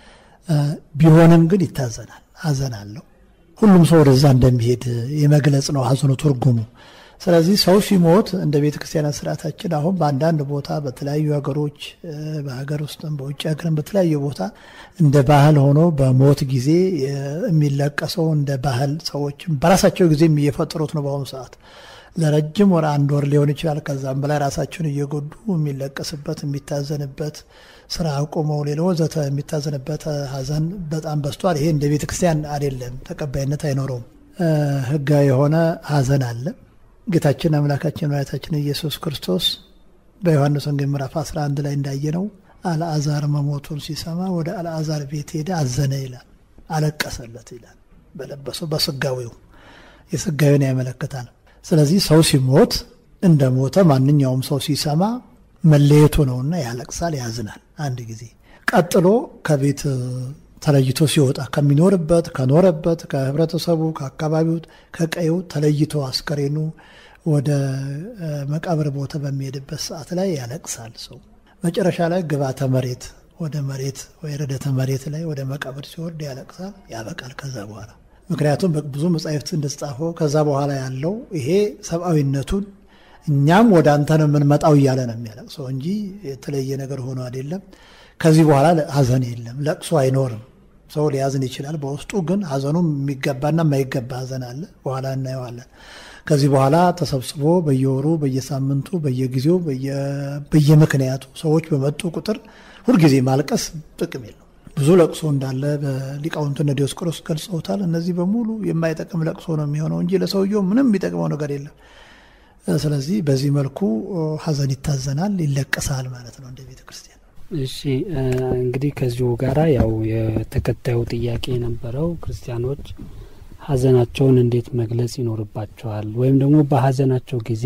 ቢሆንም ግን ይታዘናል። ሐዘን አለው። ሁሉም ሰው ወደዛ እንደሚሄድ የመግለጽ ነው ሐዘኑ ትርጉሙ። ስለዚህ ሰው ሲሞት እንደ ቤተ ክርስቲያን ስርዓታችን አሁን በአንዳንድ ቦታ በተለያዩ ሀገሮች በሀገር ውስጥም በውጭ ሀገርም በተለያዩ ቦታ እንደ ባህል ሆኖ በሞት ጊዜ የሚለቀሰው እንደ ባህል ሰዎችም በራሳቸው ጊዜም እየፈጠሩት ነው። በአሁኑ ሰዓት ለረጅም ወር አንድ ወር ሊሆን ይችላል። ከዛም በላይ ራሳቸውን እየጎዱ የሚለቀስበት የሚታዘንበት ስራ አቁመው ሌላ ወዘተ የሚታዘንበት ሀዘን በጣም በዝቷል። ይሄ እንደ ቤተ ክርስቲያን አይደለም፣ ተቀባይነት አይኖረውም። ህጋዊ የሆነ ሀዘን አለ። ጌታችን አምላካችን መድኃኒታችን ኢየሱስ ክርስቶስ በዮሐንስ ወንጌል ምዕራፍ 11 ላይ እንዳየነው አልዓዛር መሞቱን ሲሰማ ወደ አልዓዛር ቤት ሄደ፣ አዘነ ይላል፣ አለቀሰለት ይላል። በለበሰው በስጋዊው የስጋዊን ያመለክታል። ስለዚህ ሰው ሲሞት እንደ ሞተ ማንኛውም ሰው ሲሰማ መለየቱ ነውና ያለቅሳል፣ ያዝናል። አንድ ጊዜ ቀጥሎ ከቤት ተለይቶ ሲወጣ ከሚኖርበት ከኖረበት ከህብረተሰቡ ከአካባቢው ከቀዩ ተለይቶ አስከሬኑ ወደ መቃብር ቦታ በሚሄድበት ሰዓት ላይ ያለቅሳል። ሰው መጨረሻ ላይ ግባተ መሬት ወደ መሬት ወይ ረደተ መሬት ላይ ወደ መቃብር ሲወርድ ያለቅሳል፣ ያበቃል። ከዛ በኋላ ምክንያቱም ብዙ መጻሕፍት እንደተጻፈው ከዛ በኋላ ያለው ይሄ ሰብአዊነቱን እኛም ወደ አንተ ነው የምንመጣው እያለ ነው የሚያለቅሰው እንጂ የተለየ ነገር ሆኖ አይደለም። ከዚህ በኋላ ሀዘን የለም፣ ለቅሶ አይኖርም። ሰው ሊያዝን ይችላል። በውስጡ ግን ሀዘኑም የሚገባና የማይገባ ሀዘን አለ። በኋላ እናየዋለን። ከዚህ በኋላ ተሰብስቦ በየወሩ በየሳምንቱ በየጊዜው በየምክንያቱ ሰዎች በመጡ ቁጥር ሁልጊዜ ማልቀስ ጥቅም የለው። ብዙ ለቅሶ እንዳለ በሊቃውንቱ እነ ዲዮስቆሮስ ገልጸውታል። እነዚህ በሙሉ የማይጠቅም ለቅሶ ነው የሚሆነው እንጂ ለሰውየው ምንም የሚጠቅመው ነገር የለም። ስለዚህ በዚህ መልኩ ሀዘን ይታዘናል፣ ይለቀሳል ማለት ነው እንደ ቤተ ክርስቲያን። እሺ እንግዲህ ከዚሁ ጋራ ያው የተከታዩ ጥያቄ የነበረው ክርስቲያኖች ሀዘናቸውን እንዴት መግለጽ ይኖርባቸዋል ወይም ደግሞ በሀዘናቸው ጊዜ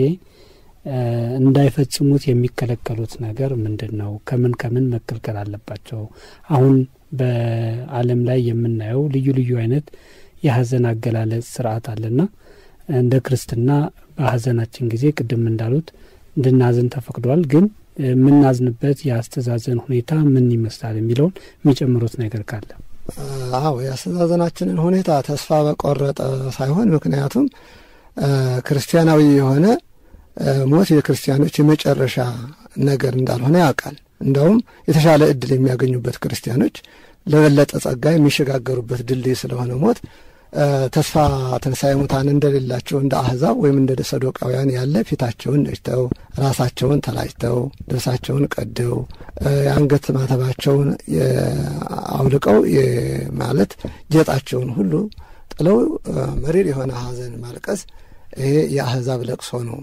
እንዳይፈጽሙት የሚከለከሉት ነገር ምንድን ነው? ከምን ከምን መከልከል አለባቸው? አሁን በዓለም ላይ የምናየው ልዩ ልዩ አይነት የሀዘን አገላለጽ ስርዓት አለና እንደ ክርስትና በሀዘናችን ጊዜ ቅድም እንዳሉት እንድናዝን ተፈቅዷል። ግን የምናዝንበት የአስተዛዘን ሁኔታ ምን ይመስላል የሚለውን የሚጨምሩት ነገር ካለ አዎ የአስተዛዘናችንን ሁኔታ ተስፋ በቆረጠ ሳይሆን ምክንያቱም ክርስቲያናዊ የሆነ ሞት የክርስቲያኖች የመጨረሻ ነገር እንዳልሆነ ያውቃል። እንደውም የተሻለ እድል የሚያገኙበት ክርስቲያኖች ለበለጠ ጸጋ የሚሸጋገሩበት ድልድይ ስለሆነ ሞት ተስፋ ትንሣኤ ሙታን እንደሌላቸው እንደ አህዛብ ወይም እንደ ሰዶቃውያን ያለ ፊታቸውን ነጭተው ራሳቸውን ተላጭተው ልብሳቸውን ቀደው የአንገት ማተባቸውን አውልቀው ማለት ጌጣቸውን ሁሉ ጥለው መሪር የሆነ ሐዘን ማልቀስ ይሄ የአህዛብ ለቅሶ ነው።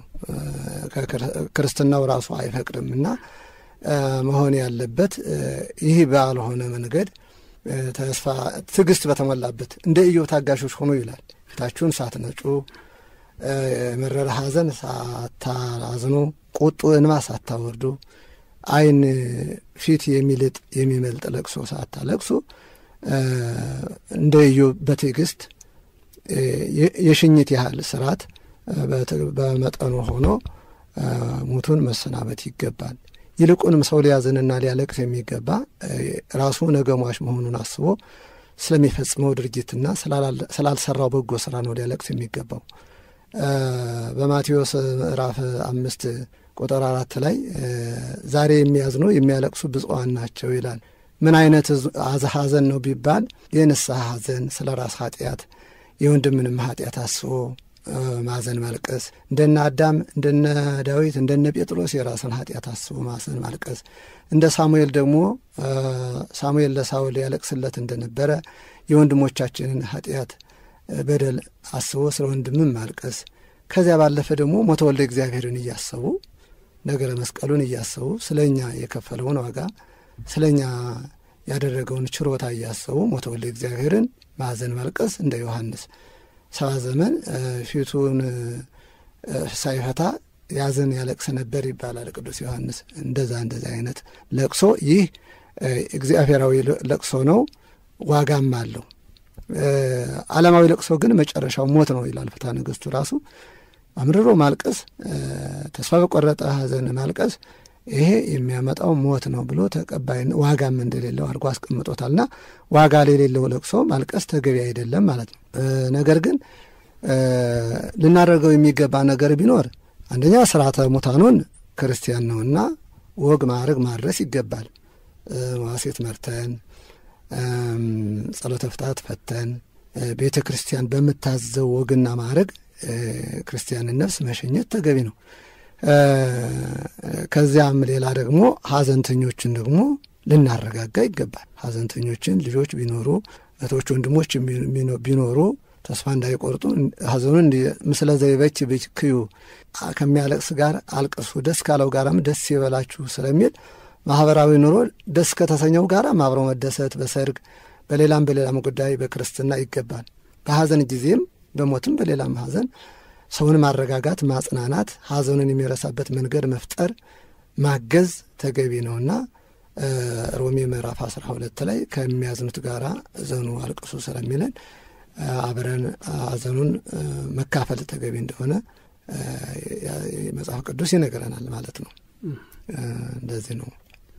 ክርስትናው ራሱ አይፈቅድም እና መሆን ያለበት ይህ ባልሆነ መንገድ ተስፋ ትዕግስት በተሞላበት እንደ ኢዮብ ታጋሾች ሆኑ ይላል። ፊታችሁን ሳትነጩ የመረረ ሐዘን ሳታዝኑ፣ ቁጡ እንባ ሳታወርዱ፣ ዓይን ፊት የሚልጥ የሚመልጥ ለቅሶ ሳታለቅሱ እንደ ኢዮብ በትዕግስት የሽኝት ያህል ስርዓት በመጠኑ ሆኖ ሙቱን መሰናበት ይገባል። ይልቁንም ሰው ሊያዝንና ሊያለቅስ የሚገባ ራሱ ነገ ሟች መሆኑን አስቦ ስለሚፈጽመው ድርጊትና ስላልሰራው በጎ ስራ ነው ሊያለቅስ የሚገባው። በማቴዎስ ምዕራፍ አምስት ቁጥር አራት ላይ ዛሬ የሚያዝኑ የሚያለቅሱ ብፁዓን ናቸው ይላል። ምን አይነት ሐዘን ነው ቢባል የንስሐ ሐዘን ስለ ራስ ኃጢአት የወንድምንም ኃጢአት አስቦ ማዘን ማልቀስ፣ እንደነ አዳም እንደነ ዳዊት እንደነ ጴጥሮስ የራስን ኃጢአት አስቦ ማዘን ማልቀስ፣ እንደ ሳሙኤል ደግሞ ሳሙኤል ለሳውል ያለቅስለት እንደነበረ የወንድሞቻችንን ኃጢአት በደል አስቦ ስለ ወንድምም ማልቀስ፣ ከዚያ ባለፈ ደግሞ ሞተ ወልደ እግዚአብሔርን እያሰቡ ነገረ መስቀሉን እያሰቡ ስለ እኛ የከፈለውን ዋጋ ስለ እኛ ያደረገውን ችሮታ እያሰቡ ሞተ ወልደ እግዚአብሔርን ማዘን ማልቀስ እንደ ዮሐንስ ሰባ ዘመን ፊቱን ሳይፈታ ያዝን ያለቅስ ነበር ይባላል ቅዱስ ዮሐንስ። እንደዛ እንደዛ አይነት ለቅሶ ይህ እግዚአብሔራዊ ለቅሶ ነው፣ ዋጋም አለው። ዓለማዊ ለቅሶ ግን መጨረሻው ሞት ነው ይላል ፍትሐ ነገሥቱ ራሱ። አምርሮ ማልቀስ፣ ተስፋ በቆረጠ ሐዘን ማልቀስ ይሄ የሚያመጣው ሞት ነው ብሎ ተቀባይ ዋጋም እንደሌለው አድርጎ አስቀምጦታልና ዋጋ የሌለው ለቅሶ ማልቀስ ተገቢ አይደለም ማለት ነው። ነገር ግን ልናደርገው የሚገባ ነገር ቢኖር አንደኛ ስርዓተ ሙታኑን ክርስቲያን ነውና ወግ ማዕረግ ማድረስ ይገባል። ዋሴት መርተን ጸሎተ ፍታት ፈተን ቤተ ክርስቲያን በምታዘው ወግና ማዕረግ ክርስቲያንን ነፍስ መሸኘት ተገቢ ነው። ከዚያም ሌላ ደግሞ ሀዘንተኞችን ደግሞ ልናረጋጋ ይገባል። ሀዘንተኞችን ልጆች ቢኖሩ እህቶች፣ ወንድሞች ቢኖሩ ተስፋ እንዳይቆርጡ ሀዘኑን ምስለ ዘይበች ብክዩ ከሚያለቅስ ጋር አልቅሱ፣ ደስ ካለው ጋራም ደስ ይበላችሁ ስለሚል ማህበራዊ ኑሮ ደስ ከተሰኘው ጋር አብረው መደሰት በሰርግ በሌላም በሌላም ጉዳይ በክርስትና ይገባል። በሀዘን ጊዜም በሞትም በሌላም ሀዘን ሰውን ማረጋጋት፣ ማጽናናት፣ ሀዘኑን የሚረሳበት መንገድ መፍጠር፣ ማገዝ ተገቢ ነውና ሮሜ ምዕራፍ አስራ ሁለት ላይ ከሚያዝኑት ጋር እዘኑ አልቅሱ ስለሚለን አብረን ሀዘኑን መካፈል ተገቢ እንደሆነ መጽሐፍ ቅዱስ ይነግረናል ማለት ነው። እንደዚህ ነው።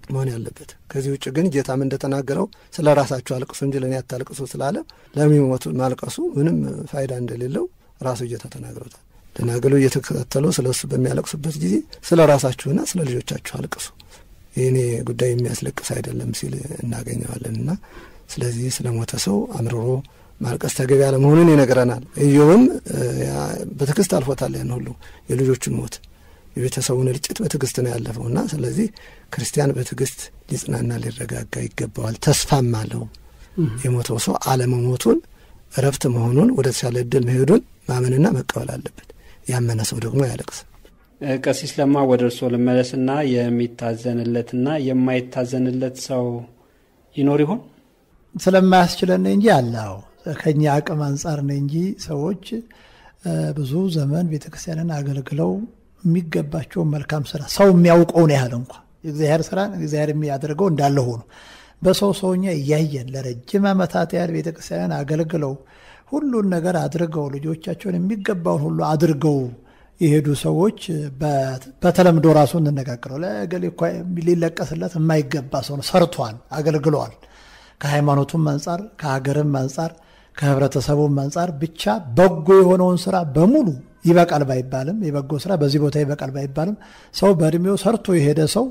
መሆን ያለበት። ከዚህ ውጭ ግን ጌታም እንደተናገረው ስለ ራሳችሁ አልቅሱ እንጂ ለእኔ አታልቅሱ ስላለ ለሚሞቱ ማልቀሱ ምንም ፋይዳ እንደሌለው ራሱ ጌታ ተናግሮታል። ደናግሉ እየተከታተሉ ስለ እሱ በሚያለቅሱበት ጊዜ ስለ ራሳችሁና ስለ ልጆቻችሁ አልቅሱ፣ የእኔ ጉዳይ የሚያስለቅስ አይደለም ሲል እናገኘዋለን እና ስለዚህ ስለ ሞተ ሰው አምርሮ ማልቀስ ተገቢ አለመሆኑን ይነግረናል። ኢዮብም በትዕግስት አልፎታል ያን ሁሉ የልጆቹን ሞት የቤተሰቡን እልጭት በትዕግስት ነው ያለፈው እና ስለዚህ ክርስቲያን በትዕግስት ሊጽናና ሊረጋጋ ይገባዋል። ተስፋም አለው የሞተው ሰው አለመሞቱን እረፍት መሆኑን ወደ ተሻለ እድል መሄዱን ማመንና መቀበል አለበት። ያመነ ሰው ደግሞ ያለቅስ። ቀሲስ ለማ ወደ እርስዎ ልመለስና የሚታዘንለትና የማይታዘንለት ሰው ይኖር ይሆን? ስለማያስችለን እንጂ አለው ከኛ አቅም አንጻር ነው እንጂ ሰዎች ብዙ ዘመን ቤተ ክርስቲያንን አገልግለው የሚገባቸውን መልካም ስራ ሰው የሚያውቀውን ያህል እንኳ የእግዚአብሔር ስራ እግዚአብሔር የሚያደርገው እንዳለ ሆኖ በሰው ሰውኛ እያየን ለረጅም ዓመታት ያህል ቤተ ክርስቲያንን አገልግለው ሁሉን ነገር አድርገው ልጆቻቸውን የሚገባውን ሁሉ አድርገው የሄዱ ሰዎች በተለምዶ ራሱ እንነጋገረው ለገሌ እኮ ሊለቀስለት የማይገባ ሰው ነው። ሰርቷል፣ አገልግለዋል። ከሃይማኖቱም አንጻር ከሀገርም አንጻር ከህብረተሰቡም አንጻር ብቻ በጎ የሆነውን ስራ በሙሉ ይበቃል ባይባልም የበጎ ስራ በዚህ ቦታ ይበቃል ባይባልም ሰው በእድሜው ሰርቶ የሄደ ሰው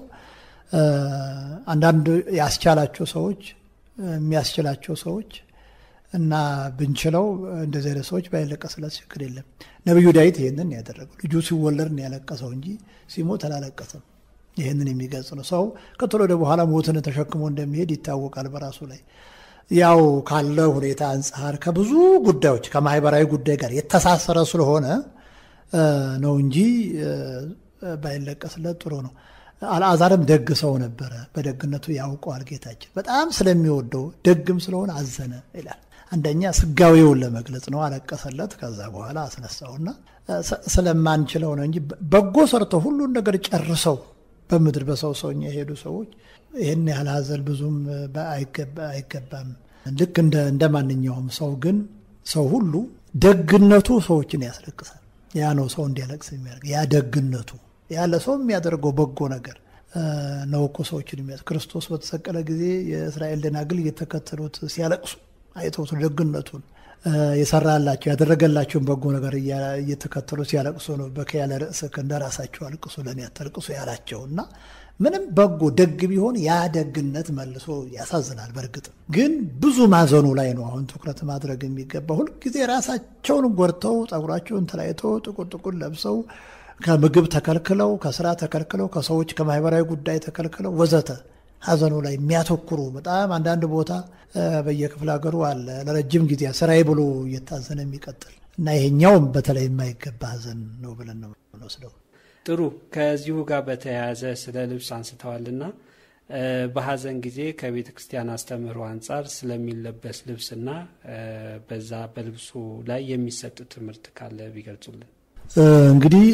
አንዳንድ ያስቻላቸው ሰዎች የሚያስችላቸው ሰዎች እና ብንችለው እንደዚህ አይነት ሰዎች ባይለቀስለት ችግር የለም። ነቢዩ ዳዊት ይህንን ያደረገው ልጁ ሲወለድ ነው ያለቀሰው እንጂ ሲሞት አላለቀሰም። ይህንን የሚገልጽ ነው። ሰው ከቶሎ ወደ በኋላ ሞትን ተሸክሞ እንደሚሄድ ይታወቃል በራሱ ላይ ያው ካለ ሁኔታ አንጻር ከብዙ ጉዳዮች ከማህበራዊ ጉዳይ ጋር የተሳሰረ ስለሆነ ነው እንጂ ባይለቀስለት ጥሩ ነው። አልዓዛርም ደግ ሰው ነበረ፣ በደግነቱ ያውቀዋል ጌታችን። በጣም ስለሚወደው ደግም ስለሆነ አዘነ ይላል። አንደኛ ስጋዊውን ለመግለጽ ነው፣ አለቀሰለት። ከዛ በኋላ አስነሳውና ስለማንችለው ነው እንጂ በጎ ሰርተው ሁሉን ነገር ጨርሰው በምድር በሰው ሰውኛ የሄዱ ሰዎች ይህን ያህል ሀዘን ብዙም አይገባም። ልክ እንደ ማንኛውም ሰው ግን ሰው ሁሉ ደግነቱ ሰዎችን ያስለቅሳል። ያ ነው ሰው እንዲያለቅስ የሚያደርግ ያ ደግነቱ ያለ ሰው የሚያደርገው በጎ ነገር ነው እኮ ሰዎችን የሚያስ ክርስቶስ በተሰቀለ ጊዜ የእስራኤል ደናግል እየተከተሉት ሲያለቅሱ አይተውት ደግነቱን የሰራላቸው ያደረገላቸውን በጎ ነገር እየተከተሉ ሲያለቅሱ ነው። በከያለ ርእስክ እንደ ራሳቸው አልቅሱ ለእኔ አታልቅሱ ያላቸው እና ምንም በጎ ደግ ቢሆን ያ ደግነት መልሶ ያሳዝናል። በእርግጥ ግን ብዙ ማዘኑ ላይ ነው አሁን ትኩረት ማድረግ የሚገባ። ሁልጊዜ ራሳቸውን ጎድተው ጸጉራቸውን ተለያይተው ጥቁር ጥቁር ለብሰው ከምግብ ተከልክለው ከስራ ተከልክለው ከሰዎች ከማህበራዊ ጉዳይ ተከልክለው ወዘተ ሀዘኑ ላይ የሚያተኩሩ በጣም አንዳንድ ቦታ በየክፍለ ሀገሩ አለ ለረጅም ጊዜ ስራዬ ብሎ እየታዘነ የሚቀጥል እና ይሄኛውም በተለይ የማይገባ ሀዘን ነው ብለን ነው ወስደው። ጥሩ። ከዚሁ ጋር በተያያዘ ስለ ልብስ አንስተዋልና በሀዘን ጊዜ ከቤተ ክርስቲያን አስተምህሮ አንጻር ስለሚለበስ ልብስና በዛ በልብሱ ላይ የሚሰጥ ትምህርት ካለ ቢገልጹልን። እንግዲህ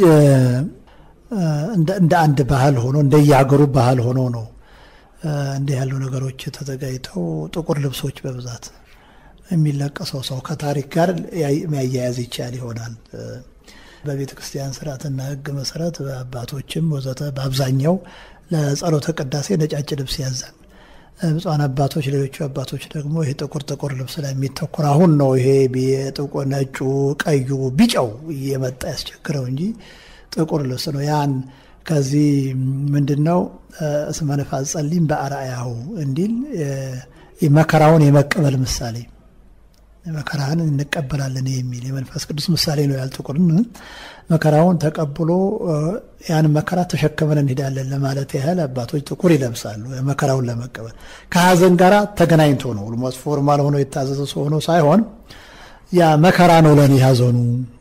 እንደ አንድ ባህል ሆኖ እንደየሀገሩ ባህል ሆኖ ነው እንዲህ ያሉ ነገሮች ተዘጋጅተው ጥቁር ልብሶች በብዛት የሚለቀሰው ሰው ከታሪክ ጋር የሚያያያዝ ይቻል ይሆናል። በቤተ ክርስቲያን ስርዓትና ሕግ መሰረት በአባቶችም ወዘተ በአብዛኛው ለጸሎተ ቅዳሴ ነጫጭ ልብስ ያዛል። ብፁዓን አባቶች፣ ሌሎቹ አባቶች ደግሞ ይሄ ጥቁር ጥቁር ልብስ ላይ የሚተኩር አሁን ነው ይሄ ጥቁር፣ ነጩ፣ ቀዩ፣ ቢጫው እየመጣ ያስቸግረው እንጂ ጥቁር ልብስ ነው ያን ከዚህ ምንድን ነው እስመ ነፋስ ጸሊም በአርአያሁ እንዲል መከራውን የመቀበል ምሳሌ መከራህን እንቀበላለን የሚል የመንፈስ ቅዱስ ምሳሌ ነው። ያልጥቁርን መከራውን ተቀብሎ ያን መከራ ተሸክመን እንሄዳለን ለማለት ያህል አባቶች ጥቁር ይለብሳሉ። መከራውን ለመቀበል ከሀዘን ጋር ተገናኝቶ ነው። ኦልሞስት ፎርማል ሆኖ የታዘዘ ሰው ሆኖ ሳይሆን ያ መከራ ነው ለእኔ ሀዘኑ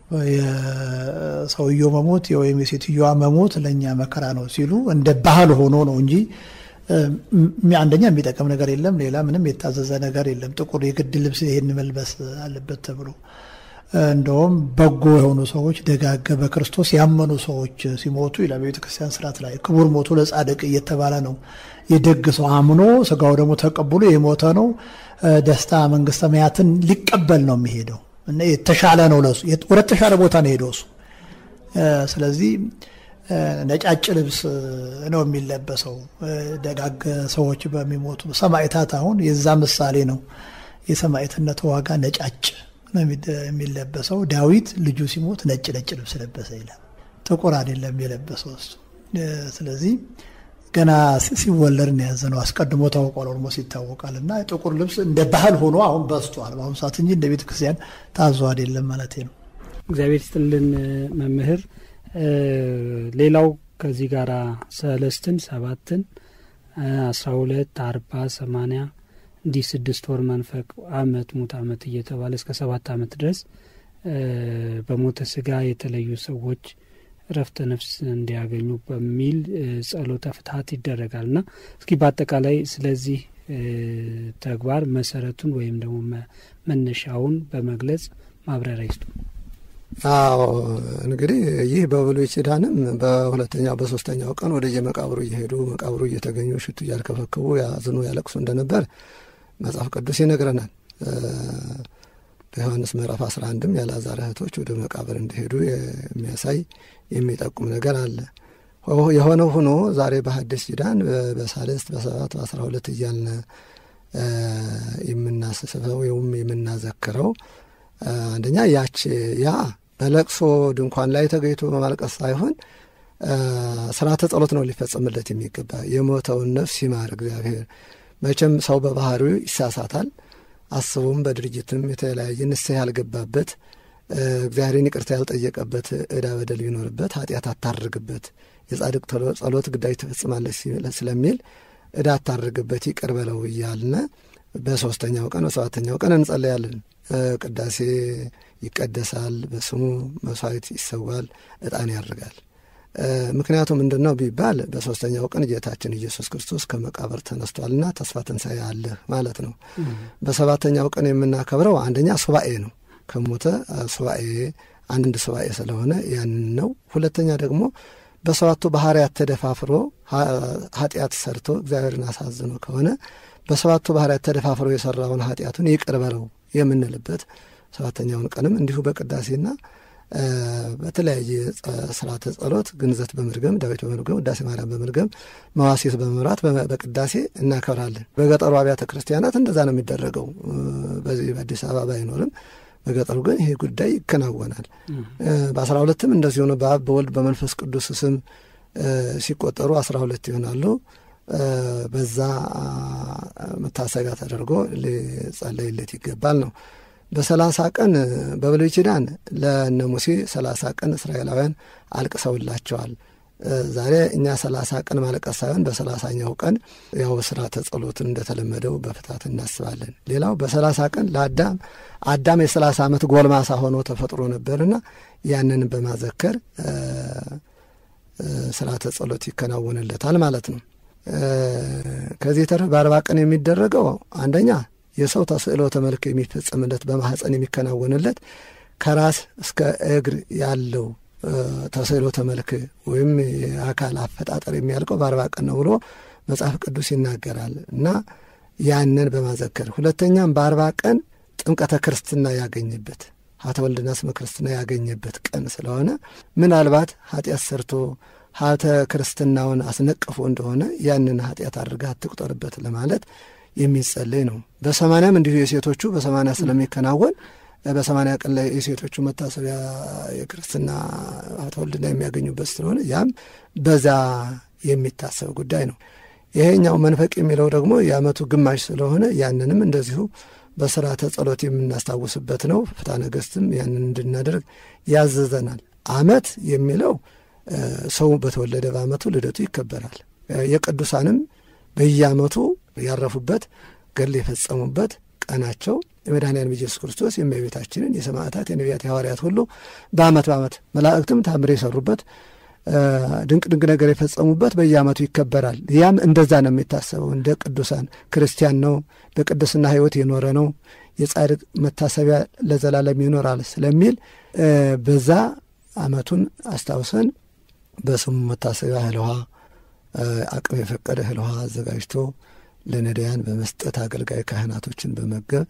የሰውየው መሞት ወይም የሴትዮዋ መሞት ለእኛ መከራ ነው ሲሉ እንደ ባህል ሆኖ ነው እንጂ አንደኛ የሚጠቅም ነገር የለም። ሌላ ምንም የታዘዘ ነገር የለም። ጥቁር የግድ ልብስ ይሄን መልበስ አለበት ተብሎ እንደውም በጎ የሆኑ ሰዎች ደጋገ በክርስቶስ ያመኑ ሰዎች ሲሞቱ ይላል በቤተ ክርስቲያን ስርዓት ላይ ክቡር ሞቱ ለጻድቅ እየተባለ ነው። የደግ ሰው አምኖ ስጋው ደግሞ ተቀብሎ የሞተ ነው ደስታ መንግስተ ሰማያትን ሊቀበል ነው የሚሄደው እና የተሻለ ነው ለሱ ወደ ተሻለ ቦታ ነው ሄደው እሱ። ስለዚህ ነጫጭ ልብስ ነው የሚለበሰው። ደጋግ ሰዎች በሚሞቱ ሰማዕታት አሁን የዛ ምሳሌ ነው። የሰማዕትነት ዋጋ ነጫጭ ነው የሚለበሰው። ዳዊት ልጁ ሲሞት ነጭ ነጭ ልብስ ለበሰ ይላል። ጥቁር አይደለም የለበሰው እሱ። ስለዚህ ገና ሲወለድ ነው ያዘነው። አስቀድሞ ታውቋል፣ ኦልሞስ ይታወቃል። እና ጥቁር ልብስ እንደ ባህል ሆኖ አሁን በዝቷል በአሁኑ ሰዓት እንጂ እንደ ቤተ ክርስቲያን ታዞ አይደለም ማለት ነው። እግዚአብሔር ይስጥልን መምህር። ሌላው ከዚህ ጋር ሰለስትን፣ ሰባትን፣ አስራ ሁለት አርባ ሰማንያ እንዲህ ስድስት ወር መንፈቅ አመት ሙት አመት እየተባለ እስከ ሰባት አመት ድረስ በሞተ ስጋ የተለዩ ሰዎች እረፍተ ነፍስ እንዲያገኙ በሚል ጸሎተ ፍትሀት ይደረጋል እና እስኪ በአጠቃላይ ስለዚህ ተግባር መሰረቱን ወይም ደግሞ መነሻውን በመግለጽ ማብራሪያ ይስጡ። አዎ እንግዲህ ይህ በብሉይ ኪዳንም በሁለተኛው በሶስተኛው ቀን ወደ የመቃብሩ እየሄዱ መቃብሩ እየተገኙ ሽቱ እያርከፈከቡ ያዝኑ ያለቅሱ እንደነበር መጽሐፍ ቅዱስ ይነግረናል። በዮሐንስ ምዕራፍ አስራ አንድም የአልዓዛር እህቶች ወደ መቃብር እንዲሄዱ የሚያሳይ የሚጠቁም ነገር አለ። የሆነው ሆኖ ዛሬ በሐዲስ ኪዳን በሳልስት በሰባት በአስራ ሁለት እያልን የምናስስበው ወይም የምናዘክረው አንደኛ ያች ያ በለቅሶ ድንኳን ላይ ተገኝቶ በማልቀስ ሳይሆን ስርዓተ ጸሎት ነው ሊፈጸምለት የሚገባ የሞተውን ነፍስ ይማር እግዚአብሔር። መቼም ሰው በባህሪው ይሳሳታል። አስቡም በድርጅትም የተለያየ ንስሐ ያልገባበት እግዚአብሔርን ይቅርታ ያልጠየቀበት ዕዳ በደል ቢኖርበት ኃጢአት አታርግበት የጻድቅ ጸሎት ግዳጅ ትፈጽማለች ስለሚል ዕዳ አታርግበት ይቅር በለው እያልነ በሶስተኛው ቀን በሰባተኛው ቀን እንጸለያለን። ቅዳሴ ይቀደሳል፣ በስሙ መስዋዕት ይሰዋል፣ ዕጣን ያርጋል። ምክንያቱ ምንድን ነው ቢባል በሶስተኛው ቀን ጌታችን ኢየሱስ ክርስቶስ ከመቃብር ተነስቷልና ተስፋ ትንሣኤ አለህ ማለት ነው። በሰባተኛው ቀን የምናከብረው አንደኛ ሱባኤ ነው። ከሞተ ሱባኤ አንድ ሱባኤ ስለሆነ ያንን ነው። ሁለተኛ ደግሞ በሰባቱ ባህርያት ተደፋፍሮ ኃጢአት ሰርቶ እግዚአብሔርን አሳዝኖ ከሆነ በሰባቱ ባህርያት ተደፋፍሮ የሰራውን ኃጢአቱን ይቅር በለው የምንልበት ሰባተኛውን ቀንም እንዲሁ በቅዳሴና በተለያየ ስርዓተ ጸሎት ግንዘት በመድገም ዳዊት በመድገም ውዳሴ ማርያም በመድገም መዋሴት በመምራት በቅዳሴ እናከብራለን። በገጠሩ አብያተ ክርስቲያናት እንደዛ ነው የሚደረገው። በዚህ በአዲስ አበባ ባይኖርም በገጠሩ ግን ይሄ ጉዳይ ይከናወናል። በአስራ ሁለትም እንደዚህ ሆነ በአብ በወልድ በመንፈስ ቅዱስ ስም ሲቆጠሩ አስራ ሁለት ይሆናሉ። በዛ መታሰቢያ ተደርጎ ሊጸለይለት ይገባል ነው። በሰላሳ ቀን በብሉይ ኪዳን ለእነ ሙሴ ሰላሳ ቀን እስራኤላውያን አልቅሰውላቸዋል። ዛሬ እኛ ሰላሳ ቀን ማለቀስ ሳይሆን በሰላሳኛው ቀን ያው ስርዓተ ጸሎትን እንደተለመደው በፍታት እናስባለን። ሌላው በሰላሳ ቀን ለአዳም አዳም የሰላሳ ዓመት ጎልማሳ ሆኖ ተፈጥሮ ነበርና ያንን በማዘከር ስርዓተ ጸሎት ይከናወንለታል ማለት ነው። ከዚህ ተረፍ በአርባ ቀን የሚደረገው አንደኛ የሰው ተስዕሎተ መልክ የሚፈጸምለት በማህፀን የሚከናወንለት ከራስ እስከ እግር ያለው ተስዕሎተ መልክ ወይም የአካል አፈጣጠር የሚያልቀው በአርባ ቀን ነው ብሎ መጽሐፍ ቅዱስ ይናገራል እና ያንን በማዘከር ሁለተኛም በአርባ ቀን ጥምቀተ ክርስትና ያገኝበት ሀተ ወልድና ስመ ክርስትና ያገኘበት ቀን ስለሆነ ምናልባት ኃጢአት ሰርቶ ሀተ ክርስትናውን አስነቅፎ እንደሆነ ያንን ኃጢአት አድርጋ አትቁጠርበት ለማለት የሚጸለይ ነው። በሰማንያም እንዲሁ የሴቶቹ በሰማንያ ስለሚከናወን በሰማንያ ቀን ላይ የሴቶቹ መታሰቢያ የክርስትና ሀተ ወልድና የሚያገኙበት ስለሆነ ያም በዛ የሚታሰብ ጉዳይ ነው። ይሄኛው መንፈቅ የሚለው ደግሞ የዓመቱ ግማሽ ስለሆነ ያንንም እንደዚሁ በስርዓተ ጸሎት የምናስታውስበት ነው። ፍትሐ ነገሥትም ያንን እንድናደርግ ያዘዘናል። ዓመት የሚለው ሰው በተወለደ በዓመቱ ልደቱ ይከበራል። የቅዱሳንም በየዓመቱ ያረፉበት ገድል የፈጸሙበት ቀናቸው የመድኃኒያንም ኢየሱስ ክርስቶስ የእመቤታችንን የሰማዕታት የነቢያት የሐዋርያት ሁሉ በዓመት በዓመት መላእክትም ታምር የሰሩበት ድንቅ ድንቅ ነገር የፈጸሙበት በየዓመቱ ይከበራል። ያም እንደዛ ነው የሚታሰበው። እንደ ቅዱሳን ክርስቲያን ነው፣ በቅድስና ሕይወት የኖረ ነው፣ የጻድቅ መታሰቢያ ለዘላለም ይኖራል ስለሚል በዛ ዓመቱን አስታውሰን በስሙ መታሰቢያ እህል ውሃ አቅም የፈቀደ እህል ውሃ አዘጋጅቶ ለነዳያን በመስጠት አገልጋይ ካህናቶችን በመገብ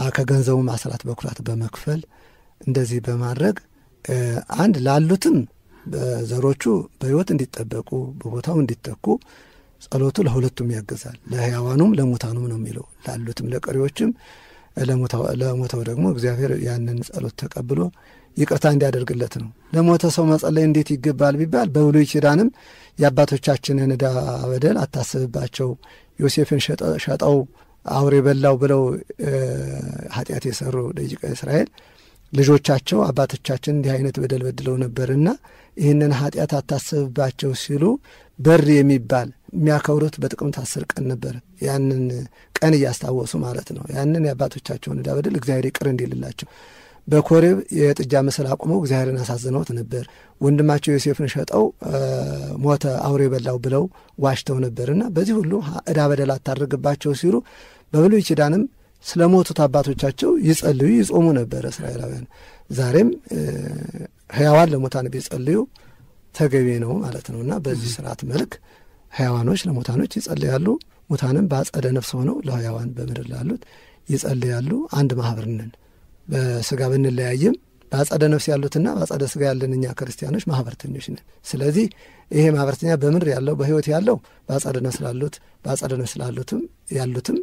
ከገንዘቡም አስራት በኩራት በመክፈል እንደዚህ በማድረግ አንድ ላሉትም በዘሮቹ በሕይወት እንዲጠበቁ በቦታው እንዲተኩ ጸሎቱ ለሁለቱም ያገዛል። ለሕያዋኑም ለሙታኑም ነው የሚለው ላሉትም ለቀሪዎችም ለሞተው ደግሞ እግዚአብሔር ያንን ጸሎት ተቀብሎ ይቅርታ እንዲያደርግለት ነው። ለሞተ ሰው መጸለይ እንዴት ይገባል ቢባል በብሉይ ኪዳንም የአባቶቻችንን ዕዳ በደል አታስብባቸው፣ ዮሴፍን ሸጠው አውሬ በላው ብለው ኃጢአት የሰሩ ደቂቀ እስራኤል ልጆቻቸው አባቶቻችን እንዲህ አይነት በደል በድለው ነበርና ይህንን ኃጢአት አታስብባቸው ሲሉ በር የሚባል የሚያከብሩት በጥቅምት አስር ቀን ነበር። ያንን ቀን እያስታወሱ ማለት ነው። ያንን የአባቶቻቸውን ዕዳ በደል እግዚአብሔር ይቅር እንዲልላቸው በኮሬብ የጥጃ ምስል አቁመው እግዚአብሔርን አሳዝነውት ነበር። ወንድማቸው ዮሴፍን ሸጠው ሞተ አውሬ በላው ብለው ዋሽተው ነበርና በዚህ ሁሉ ዕዳ በደል አታደርግባቸው ሲሉ በብሉይ ኪዳንም ስለ ሞቱት አባቶቻቸው ይጸልዩ ይጾሙ ነበረ እስራኤላውያን። ዛሬም ሕያዋን ለሙታን ቢጸልዩ ተገቢ ነው ማለት ነው እና በዚህ ስርዓት መልክ ሕያዋኖች ለሙታኖች ይጸልያሉ፣ ሙታንም በአጸደ ነፍስ ሆነው ለሕያዋን በምድር ላሉት ይጸልያሉ። አንድ ማህበር ነን። በስጋ ብንለያይም በአጸደ ነፍስ ያሉትና በአጸደ ስጋ ያለን እኛ ክርስቲያኖች ማህበርተኞች ነን። ስለዚህ ይሄ ማህበርተኛ በምድር ያለው በህይወት ያለው በአጸደ ነፍስ ላሉት በአጸደ ነፍስ ላሉትም ያሉትም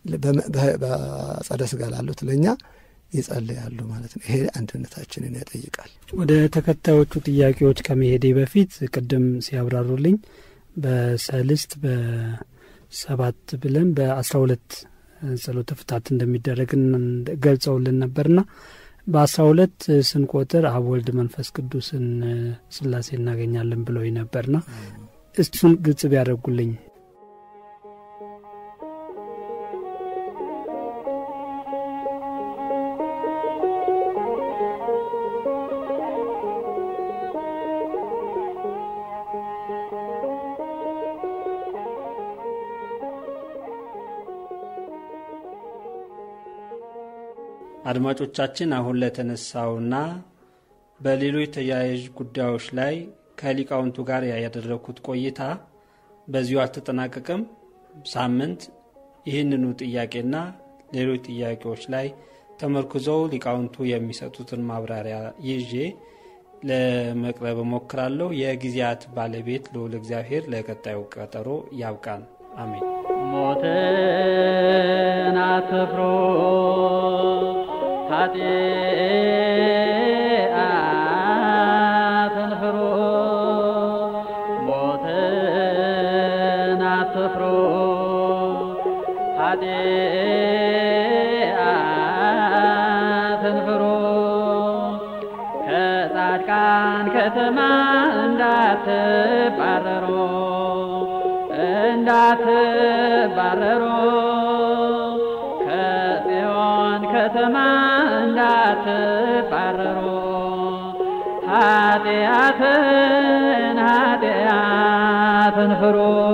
በአጸደ ስጋ ላሉት ለእኛ ይጸልያሉ ማለት ነው። ይሄ አንድነታችንን ያጠይቃል። ወደ ተከታዮቹ ጥያቄዎች ከመሄዴ በፊት ቅድም ሲያብራሩልኝ በሰልስት በሰባት ብለን በአስራ ሁለት ጸሎተ ፍታት እንደሚደረግ ገልጸውልን ነበርና በአስራ ሁለት ስንቆጥር አብ ወልድ መንፈስ ቅዱስን ስላሴ እናገኛለን ብለው ነበርና እሱን ግልጽ ቢያደርጉልኝ አድማጮቻችን አሁን ለተነሳውና በሌሎች ተያያዥ ጉዳዮች ላይ ከሊቃውንቱ ጋር ያደረግኩት ቆይታ በዚሁ አልተጠናቀቅም። ሳምንት ይህንኑ ጥያቄና ሌሎች ጥያቄዎች ላይ ተመርኩዘው ሊቃውንቱ የሚሰጡትን ማብራሪያ ይዤ ለመቅረብ እሞክራለሁ። የጊዜያት ባለቤት ልዑል እግዚአብሔር ለቀጣዩ ቀጠሮ ያብቃን። አሜን። ሞትን አትፍሩ ኃጢአትን ፍሩ ሞትን አትፍሩ ኃጢአትን ፍሩ ከጻድቃን ከተማ እንዳትባረሩ እንዳትባረሩ ከጽዮን ከተማ እንዳትባረሩ ኃጢአትን ኃጢአትን ፍሩ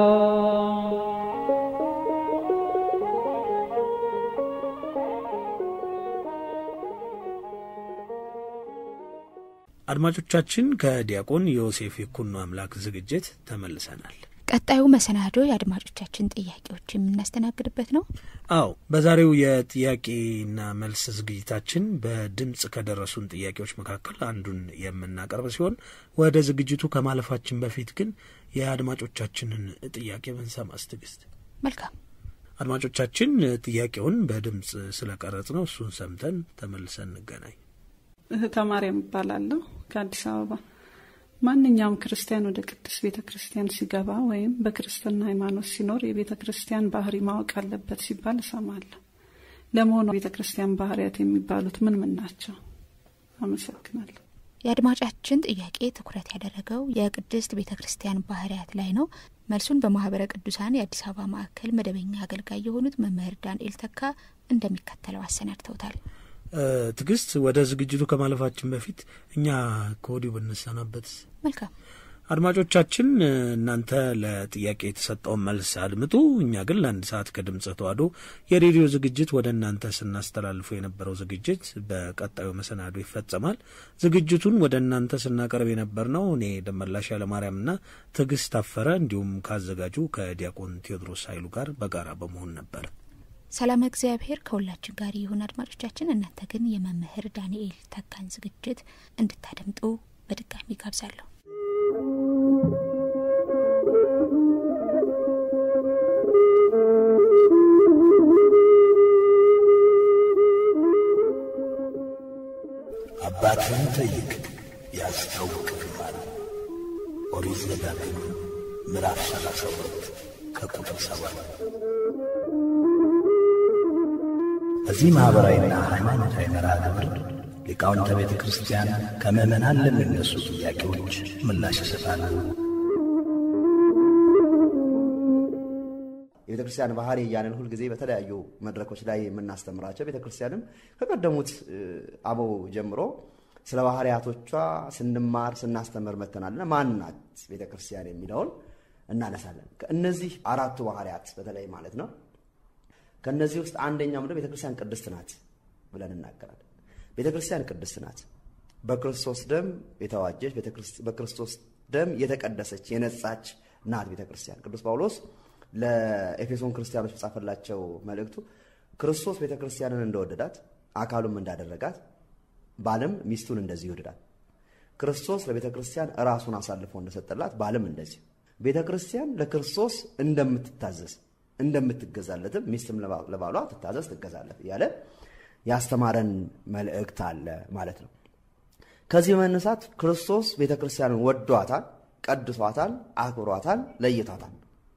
አድማጮቻችን ከዲያቆን ዮሴፍ የኩኖ አምላክ ዝግጅት ተመልሰናል። ቀጣዩ መሰናዶ የአድማጮቻችን ጥያቄዎች የምናስተናግድበት ነው። አዎ በዛሬው የጥያቄና መልስ ዝግጅታችን በድምፅ ከደረሱን ጥያቄዎች መካከል አንዱን የምናቀርብ ሲሆን ወደ ዝግጅቱ ከማለፋችን በፊት ግን የአድማጮቻችንን ጥያቄ ብንሰማስ ትዕግስት? መልካም አድማጮቻችን ጥያቄውን በድምፅ ስለቀረጽ ነው። እሱን ሰምተን ተመልሰን እንገናኝ። እህተ ማርያም እባላለሁ ከአዲስ አበባ። ማንኛውም ክርስቲያን ወደ ቅድስት ቤተ ክርስቲያን ሲገባ ወይም በክርስትና ሃይማኖት ሲኖር የቤተ ክርስቲያን ባህሪ ማወቅ አለበት ሲባል እሰማለሁ። ለመሆኑ ቤተ ክርስቲያን ባህሪያት የሚባሉት ምን ምን ናቸው? አመሰግናለሁ። የአድማጫችን ጥያቄ ትኩረት ያደረገው የቅድስት ቤተ ክርስቲያን ባህርያት ላይ ነው። መልሱን በማህበረ ቅዱሳን የአዲስ አበባ ማዕከል መደበኛ አገልጋይ የሆኑት መምህር ዳንኤል ተካ እንደሚከተለው አሰናድተውታል። ትዕግስት፣ ወደ ዝግጅቱ ከማለፋችን በፊት እኛ ከወዲሁ ብንሰናበት መልካም። አድማጮቻችን እናንተ ለጥያቄ የተሰጠውን መልስ አድምጡ። እኛ ግን ለአንድ ሰዓት ከድምፀ ተዋሕዶ የሬዲዮ ዝግጅት ወደ እናንተ ስናስተላልፉ የነበረው ዝግጅት በቀጣዩ መሰናዶ ይፈጸማል። ዝግጅቱን ወደ እናንተ ስናቀርብ የነበር ነው እኔ ደመላሽ ያለማርያምና ትዕግስት ታፈረ እንዲሁም ካዘጋጁ ከዲያቆን ቴዎድሮስ ኃይሉ ጋር በጋራ በመሆን ነበር። ሰላም እግዚአብሔር ከሁላችን ጋር ይሁን። አድማጮቻችን እናንተ ግን የመምህር ዳንኤል ተካን ዝግጅት እንድታደምጡ በድጋሚ ጋብዛለሁ። መዛግብት ምዕራፍ 32 ከቁጥር 7 በዚህ ማኅበራዊና ሃይማኖታዊ መርሃ ግብር ሊቃውንተ ቤተ ክርስቲያን ከምዕመናን ለሚነሱ ጥያቄዎች ምላሽ ይሰጣሉ። የቤተ ክርስቲያን ባህሪ እያንን ሁልጊዜ በተለያዩ መድረኮች ላይ የምናስተምራቸው ቤተ ክርስቲያንም ከቀደሙት አበው ጀምሮ ስለ ባህሪያቶቿ ስንማር ስናስተምር መተናልና ማን ናት ቤተ ክርስቲያን የሚለውን እናነሳለን። ከእነዚህ አራቱ ባህሪያት በተለይ ማለት ነው። ከእነዚህ ውስጥ አንደኛው ምንድን ቤተ ክርስቲያን ቅድስት ናት ብለን እናገራለን። ቤተ ክርስቲያን ቅድስት ናት፣ በክርስቶስ ደም የተዋጀች በክርስቶስ ደም የተቀደሰች የነጻች ናት ቤተ ክርስቲያን። ቅዱስ ጳውሎስ ለኤፌሶን ክርስቲያኖች በጻፈላቸው መልእክቱ ክርስቶስ ቤተ ክርስቲያንን እንደወደዳት አካሉም እንዳደረጋት ባልም ሚስቱን እንደዚህ ይወደዳል። ክርስቶስ ለቤተ ክርስቲያን ራሱን አሳልፎ እንደሰጠላት ባልም እንደዚህ ቤተ ክርስቲያን ለክርስቶስ እንደምትታዘዝ እንደምትገዛለትም ሚስትም ለባሏ ትታዘዝ ትገዛለት እያለ ያስተማረን መልእክት አለ ማለት ነው። ከዚህ በመነሳት ክርስቶስ ቤተ ክርስቲያንን ወዷታል፣ ቀድሷታል፣ አክብሯታል፣ ለይቷታል።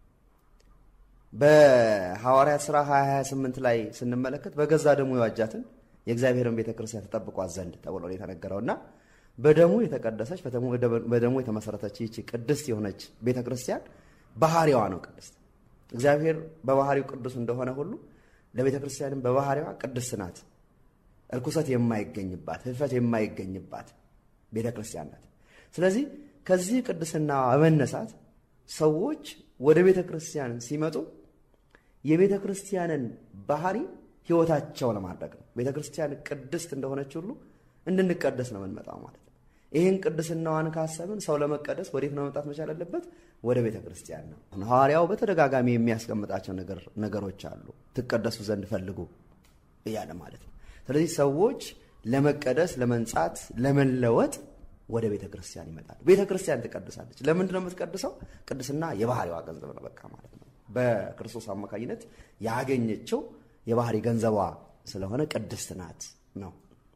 በሐዋርያት ሥራ 228 ላይ ስንመለከት በገዛ ደሙ የዋጃትን የእግዚአብሔርን ቤተ ክርስቲያን ተጠብቋት ዘንድ ተብሎ የተነገረውና በደሙ የተቀደሰች በደሙ የተመሰረተች ይቺ ቅድስት የሆነች ቤተ ክርስቲያን ባህሪዋ ነው ቅድስት። እግዚአብሔር በባህሪው ቅዱስ እንደሆነ ሁሉ ለቤተ ክርስቲያንም በባህሪዋ ቅድስት ናት። እርኩሰት የማይገኝባት ህልፈት የማይገኝባት ቤተ ክርስቲያን ናት። ስለዚህ ከዚህ ቅድስና በመነሳት ሰዎች ወደ ቤተ ክርስቲያን ሲመጡ የቤተ ክርስቲያንን ባህሪ ህይወታቸው ለማድረግ ነው። ቤተ ክርስቲያን ቅድስት እንደሆነች ሁሉ እንድንቀደስ ነው የምንመጣው ማለት ነው። ይህን ቅድስናዋን ካሰብን ሰው ለመቀደስ ወዴት ነው መምጣት መቻል ያለበት? ወደ ቤተ ክርስቲያን ነው። ሐዋርያው በተደጋጋሚ የሚያስቀምጣቸው ነገሮች አሉ። ትቀደሱ ዘንድ ፈልጉ እያለ ማለት ነው። ስለዚህ ሰዎች ለመቀደስ፣ ለመንጻት፣ ለመለወጥ ወደ ቤተ ክርስቲያን ይመጣል። ቤተ ክርስቲያን ትቀድሳለች። ለምንድን ነው የምትቀድሰው? ቅድስና የባህሪዋ ገንዘብ ነው በቃ ማለት ነው። በክርስቶስ አማካኝነት ያገኘችው የባህሪ ገንዘቧ ስለሆነ ቅድስት ናት ነው።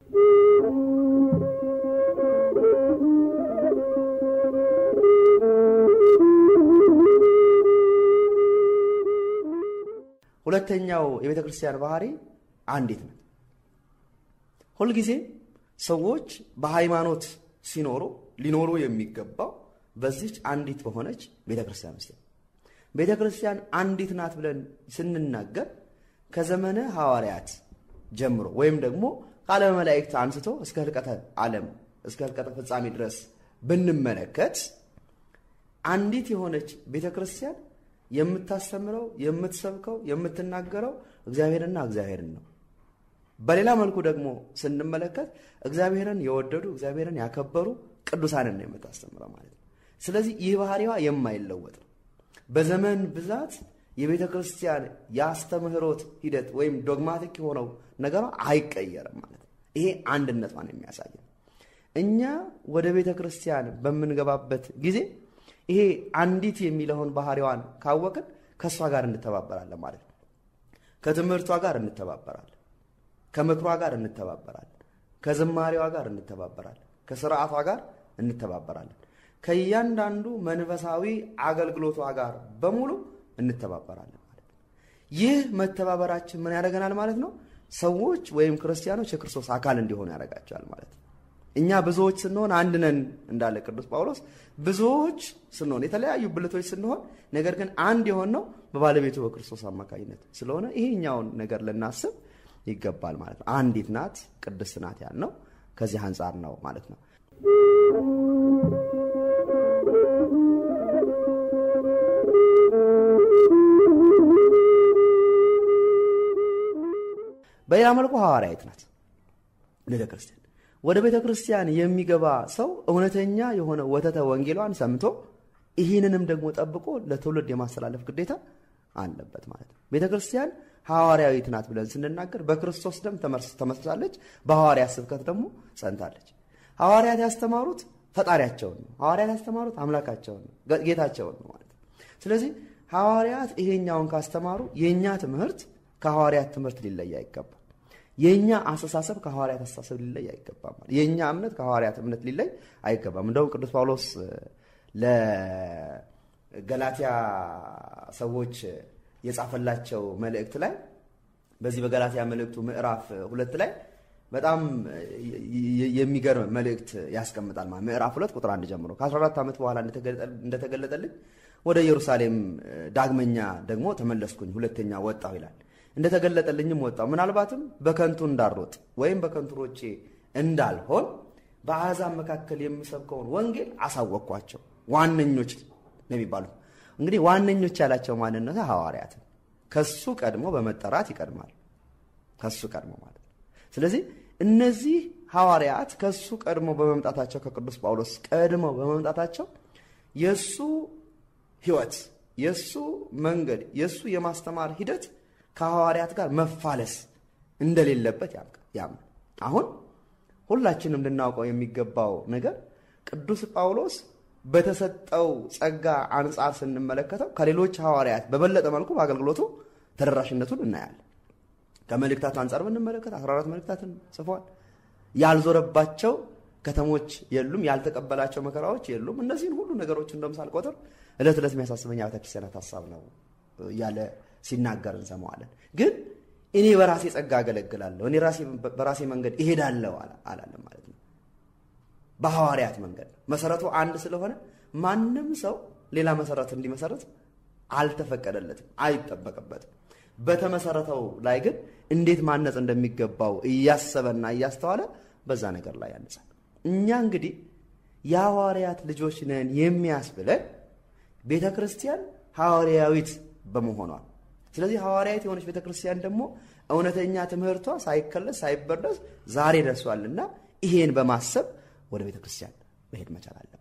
ሁለተኛው የቤተ ክርስቲያን ባህሪ አንዲት ናት። ሁልጊዜ ሰዎች በሃይማኖት ሲኖሩ ሊኖሩ የሚገባው በዚች አንዲት በሆነች ቤተ ክርስቲያን ውስጥ ቤተ ክርስቲያን አንዲት ናት ብለን ስንናገር ከዘመነ ሐዋርያት ጀምሮ ወይም ደግሞ ከዓለመ መላእክት አንስቶ እስከ ህልቀተ ዓለም እስከ ህልቀተ ፍጻሜ ድረስ ብንመለከት አንዲት የሆነች ቤተ ክርስቲያን የምታስተምረው፣ የምትሰብከው፣ የምትናገረው እግዚአብሔርና እግዚአብሔርን ነው። በሌላ መልኩ ደግሞ ስንመለከት እግዚአብሔርን የወደዱ እግዚአብሔርን ያከበሩ ቅዱሳንን ነው የምታስተምረው ማለት ነው። ስለዚህ ይህ ባህሪዋ የማይለወጥ ነው። በዘመን ብዛት የቤተ ክርስቲያን የአስተምህሮት ሂደት ወይም ዶግማቲክ የሆነው ነገሯ አይቀየርም ማለት ነው። ይሄ አንድነቷን የሚያሳይ ነው። እኛ ወደ ቤተ ክርስቲያን በምንገባበት ጊዜ ይሄ አንዲት የሚለውን ባህሪዋን ካወቅን ከእሷ ጋር እንተባበራለን ማለት ነው። ከትምህርቷ ጋር እንተባበራለን። ከምክሯ ጋር እንተባበራለን። ከዝማሬዋ ጋር እንተባበራለን። ከስርዓቷ ጋር እንተባበራለን። ከእያንዳንዱ መንፈሳዊ አገልግሎቷ ጋር በሙሉ እንተባበራለን ማለት ነው። ይህ መተባበራችን ምን ያደርገናል ማለት ነው? ሰዎች ወይም ክርስቲያኖች የክርስቶስ አካል እንዲሆኑ ያደርጋቸዋል ማለት ነው። እኛ ብዙዎች ስንሆን አንድ ነን እንዳለ ቅዱስ ጳውሎስ፣ ብዙዎች ስንሆን የተለያዩ ብልቶች ስንሆን፣ ነገር ግን አንድ የሆነው በባለቤቱ በክርስቶስ አማካኝነት ስለሆነ ይሄኛውን ነገር ልናስብ ይገባል ማለት ነው። አንዲት ናት፣ ቅድስት ናት ያልነው ከዚህ አንጻር ነው ማለት ነው። በሌላ መልኩ ሐዋርያዊት ናት ቤተ ክርስቲያን። ወደ ቤተ ክርስቲያን የሚገባ ሰው እውነተኛ የሆነ ወተተ ወንጌሏን ሰምቶ ይህንንም ደግሞ ጠብቆ ለትውልድ የማስተላለፍ ግዴታ አለበት ማለት ነው። ቤተ ክርስቲያን ሐዋርያዊት ናት ብለን ስንናገር በክርስቶስ ደም ተመስርታለች፣ በሐዋርያት ስብከት ደግሞ ጸንታለች። ሐዋርያት ያስተማሩት ፈጣሪያቸውን ነው። ሐዋርያት ያስተማሩት አምላካቸውን ነው፣ ጌታቸውን ነው ማለት ነው። ስለዚህ ሐዋርያት ይሄኛውን ካስተማሩ የእኛ ትምህርት ከሐዋርያት ትምህርት ሊለይ አይገባም። የእኛ አስተሳሰብ ከሐዋርያት አስተሳሰብ ሊለይ አይገባም። የእኛ እምነት ከሐዋርያት እምነት ሊለይ አይገባም። እንደውም ቅዱስ ጳውሎስ ለገላትያ ሰዎች የጻፈላቸው መልእክት ላይ በዚህ በገላትያ መልእክቱ ምዕራፍ ሁለት ላይ በጣም የሚገርም መልእክት ያስቀምጣል። ማለት ምዕራፍ ሁለት ቁጥር አንድ ጀምሮ ከ14 ዓመት በኋላ እንደተገለጠልኝ ወደ ኢየሩሳሌም ዳግመኛ ደግሞ ተመለስኩኝ፣ ሁለተኛ ወጣሁ ይላል። እንደተገለጠልኝም ወጣሁ፣ ምናልባትም በከንቱ እንዳልሮጥ ወይም በከንቱ ሮጬ እንዳልሆን በአሕዛብ መካከል የምሰብከውን ወንጌል አሳወቅኳቸው። ዋነኞች ነው የሚባሉት እንግዲህ ዋነኞች ያላቸው ማንነት ሐዋርያትን ከሱ ቀድሞ በመጠራት ይቀድማል። ከሱ ቀድሞ ማለት ነው። ስለዚህ እነዚህ ሐዋርያት ከሱ ቀድሞ በመምጣታቸው ከቅዱስ ጳውሎስ ቀድመው በመምጣታቸው የእሱ ሕይወት፣ የእሱ መንገድ፣ የእሱ የማስተማር ሂደት ከሐዋርያት ጋር መፋለስ እንደሌለበት ያምናል። አሁን ሁላችንም ልናውቀው የሚገባው ነገር ቅዱስ ጳውሎስ በተሰጠው ጸጋ አንጻር ስንመለከተው ከሌሎች ሐዋርያት በበለጠ መልኩ በአገልግሎቱ ተደራሽነቱን እናያለን። ከመልእክታት አንጻር ብንመለከት 14 መልእክታትን ጽፏል። ያልዞረባቸው ከተሞች የሉም፣ ያልተቀበላቸው መከራዎች የሉም። እነዚህን ሁሉ ነገሮች እንደም ሳልቆጥር ዕለት ዕለት የሚያሳስበኝ ቤተ ክርስቲያናት ሀሳብ ነው እያለ ሲናገር እንሰማዋለን። ግን እኔ በራሴ ጸጋ አገለግላለሁ፣ እኔ በራሴ መንገድ እሄዳለሁ አላለም ማለት ነው። በሐዋርያት መንገድ መሰረቱ አንድ ስለሆነ ማንም ሰው ሌላ መሰረት እንዲመሰረት አልተፈቀደለትም፣ አይጠበቅበትም። በተመሰረተው ላይ ግን እንዴት ማነጽ እንደሚገባው እያሰበና እያስተዋለ በዛ ነገር ላይ ያነጻል። እኛ እንግዲህ የሐዋርያት ልጆች ነን የሚያስብለን ቤተ ክርስቲያን ሐዋርያዊት በመሆኗ ስለዚህ ሐዋርያዊት የሆነች ቤተ ክርስቲያን ደግሞ እውነተኛ ትምህርቷ ሳይከለስ ሳይበረዝ ዛሬ ደርሷልና ይሄን በማሰብ ወደ ቤተ ክርስቲያን መሄድ መቻል አለብን።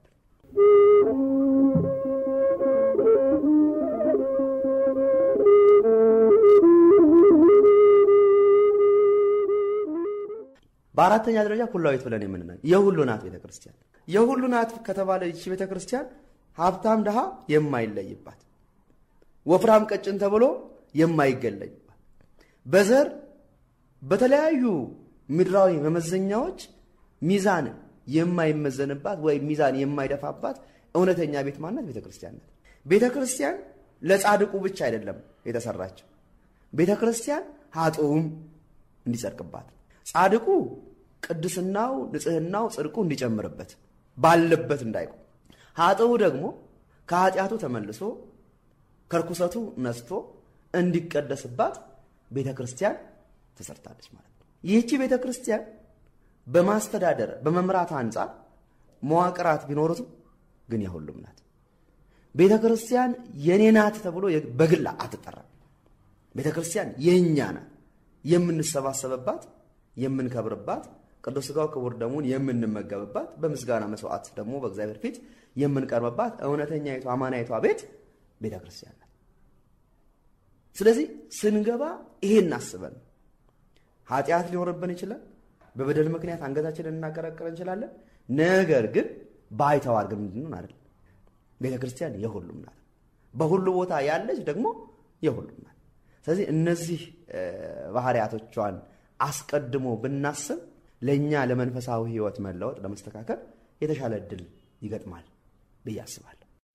በአራተኛ ደረጃ ኩላዊት ብለን የምንነ የሁሉ ናት ቤተ ክርስቲያን። የሁሉ ናት ከተባለ ይቺ ቤተ ክርስቲያን ሀብታም ድሃ የማይለይባት፣ ወፍራም ቀጭን ተብሎ የማይገለይባት፣ በዘር በተለያዩ ምድራዊ መመዘኛዎች ሚዛን የማይመዘንባት ወይም ሚዛን የማይደፋባት እውነተኛ ቤት ማናት? ቤተ ክርስቲያን ናት። ቤተ ክርስቲያን ለጻድቁ ብቻ አይደለም የተሰራችው። ቤተ ክርስቲያን ሀጥኡም እንዲጸድቅባት ጻድቁ ቅድስናው፣ ንጽህናው፣ ጽድቁ እንዲጨምርበት ባለበት እንዳይቆም፣ ሀጥኡ ደግሞ ከኃጢአቱ ተመልሶ ከርኩሰቱ ነስቶ እንዲቀደስባት ቤተ ክርስቲያን ተሰርታለች ማለት ነው። ይህቺ ቤተ ክርስቲያን በማስተዳደር በመምራት አንጻር መዋቅራት ቢኖሩትም ግን የሁሉም ናት። ቤተ ክርስቲያን የኔ ናት ተብሎ በግል አትጠራም። ቤተ ክርስቲያን የእኛ ናት። የምንሰባሰብባት፣ የምንከብርባት፣ ቅዱስ ሥጋው ክቡር ደሙን የምንመገብባት፣ በምስጋና መስዋዕት ደግሞ በእግዚአብሔር ፊት የምንቀርብባት እውነተኛይቷ አማናይቷ ቤት ቤተ ክርስቲያን ናት። ስለዚህ ስንገባ ይሄን አስበን ኃጢአት ሊኖርብን ይችላል። በበደል ምክንያት አንገታችንን እናቀረቅር እንችላለን። ነገር ግን ባይተዋር ግን ምንድን አይደለም። ቤተ ክርስቲያን የሁሉም ናት። በሁሉ ቦታ ያለች ደግሞ የሁሉም ናት። ስለዚህ እነዚህ ባህሪያቶቿን አስቀድሞ ብናስብ ለእኛ ለመንፈሳዊ ሕይወት መለወጥ ለመስተካከል የተሻለ እድል ይገጥማል ብዬ አስባለሁ።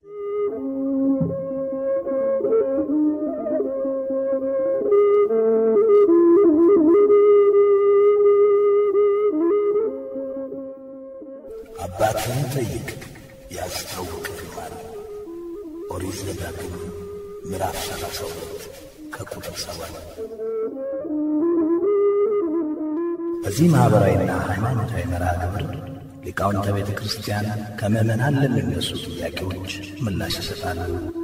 አባትህን ጠይቅ ያስታውቅህማል። ኦሪት ዘዳግም ምዕራፍ ሰላሳ ሁለት ከቁጥር ሰባት በዚህ ማኅበራዊና ሃይማኖታዊ መርሃ ግብር ሊቃውንተ ቤተ ክርስቲያን ከምዕመናን ለሚነሱ ጥያቄዎች ምላሽ ይሰጣሉ።